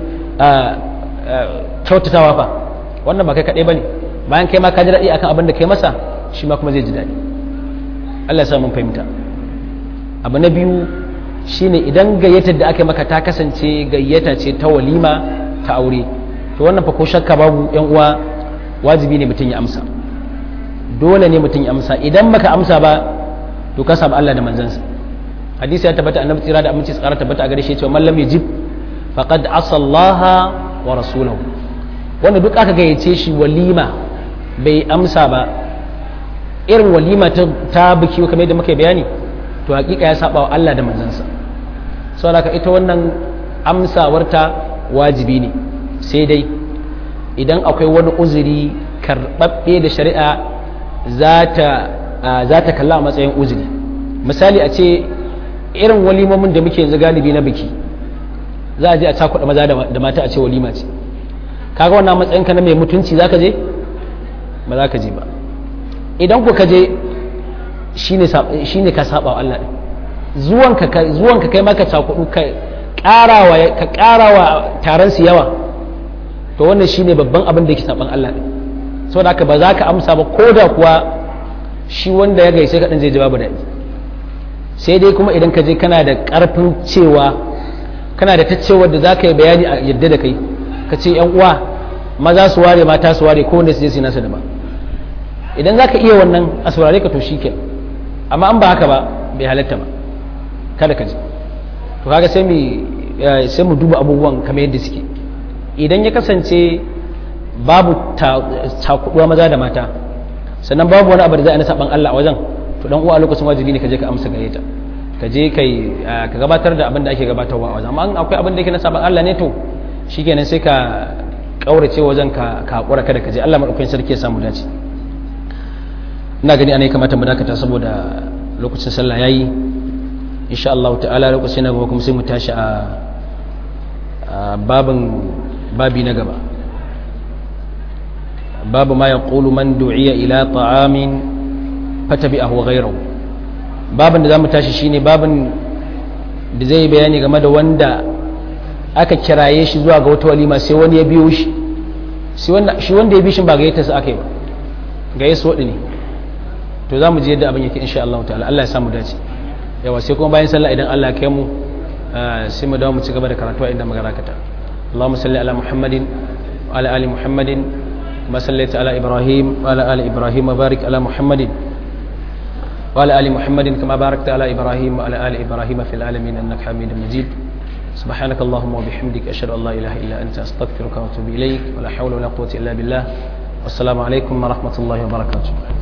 kyautatawa fa wannan ba kai kadai bane bayan kai ma ka ji daɗi akan abin da kai masa shi ma kuma zai ji daɗi Allah ya sa mun fahimta abu na biyu shine idan gayyatar da aka maka ta kasance gayyata ce ta walima ta aure to wannan fa ko shakka babu yan uwa wajibi ne mutum ya amsa dole ne mutum ya amsa idan baka amsa ba to ka samu Allah da manzansa hadisi ya tabbata annabi tsira da aminci tsara tabbata a gare shi cewa man lam yajib faqad asa Allah wa rasulahu wanda duk aka gayyace shi walima bai amsa ba irin walima ta biki kamar yadda muka bayani to hakika ya saba wa Allah da manzansa saboda ita wannan amsawarta wajibi ne sai dai idan akwai wani uzuri karɓaɓɓe da shari'a za ta kalla a matsayin uzuri misali a ce irin walimomin da muke yanzu galibi na biki za a je a cakuɗa maza da mata a ce walima ce kaga wannan matsayinka na mai mutunci za ka je ba za ka je ba idan ku ka je shi ne ka saba wa Allah zuwanka kai maka cakudu ka ƙarawa taron su yawa to wannan shi ne babban abin da ke saban Allah ɗin saboda haka ba za ka amsa ba ko da kuwa shi wanda ya gaishe kaɗan zai ji babu daɗi sai dai kuma idan ka je kana da ƙarfin cewa kana da ta cewa da za ka yi bayani a yadda da kai ka ce yan uwa maza su ware mata su ware ko wanda su je su nasa daban idan za ka iya wannan a saurare ka to shi ke amma an ba haka ba bai halatta ba kada ka ji to kaga sai mu sai mu duba abubuwan kamar yadda suke idan ya kasance babu takuduwa maza da mata sannan babu wani abu da za a na saban Allah a wajen to dan uwa a lokacin wajibi ne ka je ka amsa gare ta ka je kai ka gabatar da abin da ake gabatarwa a wajen amma akwai abin da yake na saban Allah ne to shikenan sai ka kaurace wajen ka ka hakura kada ka je Allah madaukakin sarki ya samu dace ina gani ana kamata mu dakata saboda lokacin sallah yayi insha Allah ta'ala lokacin na gaba kuma sai mu tashi a babin babi na gaba babu ma yaqulu man du'iya ila ta'amin fatabi'ahu ghayruhu babin da zamu tashi shine babin da zai bayani game da wanda aka kiraye shi zuwa ga wata walima sai wani ya biyo shi shi wanda ya bi shi ba gayyata sa aka yi ba gayyata wadi ne to za mu ji yadda abin yake insha Allah ta'ala Allah ya samu dace yawa sai kuma bayan sallah idan Allah ya kai mu sai mu dawo mu ci gaba da karatu a inda magana kata Allahumma salli ala Muhammadin wa ala ali Muhammadin kama sallaita ala Ibrahim wa ala ali Ibrahim wa barik ala Muhammadin wa ala ali Muhammadin kama barakta ala Ibrahim wa ala ali Ibrahim fil alamin innaka Hamidum Majid سبحانك اللهم وبحمدك أشهد أن لا إله إلا أنت أستغفرك وأتوب إليك ولا حول ولا قوة إلا بالله والسلام عليكم ورحمة الله وبركاته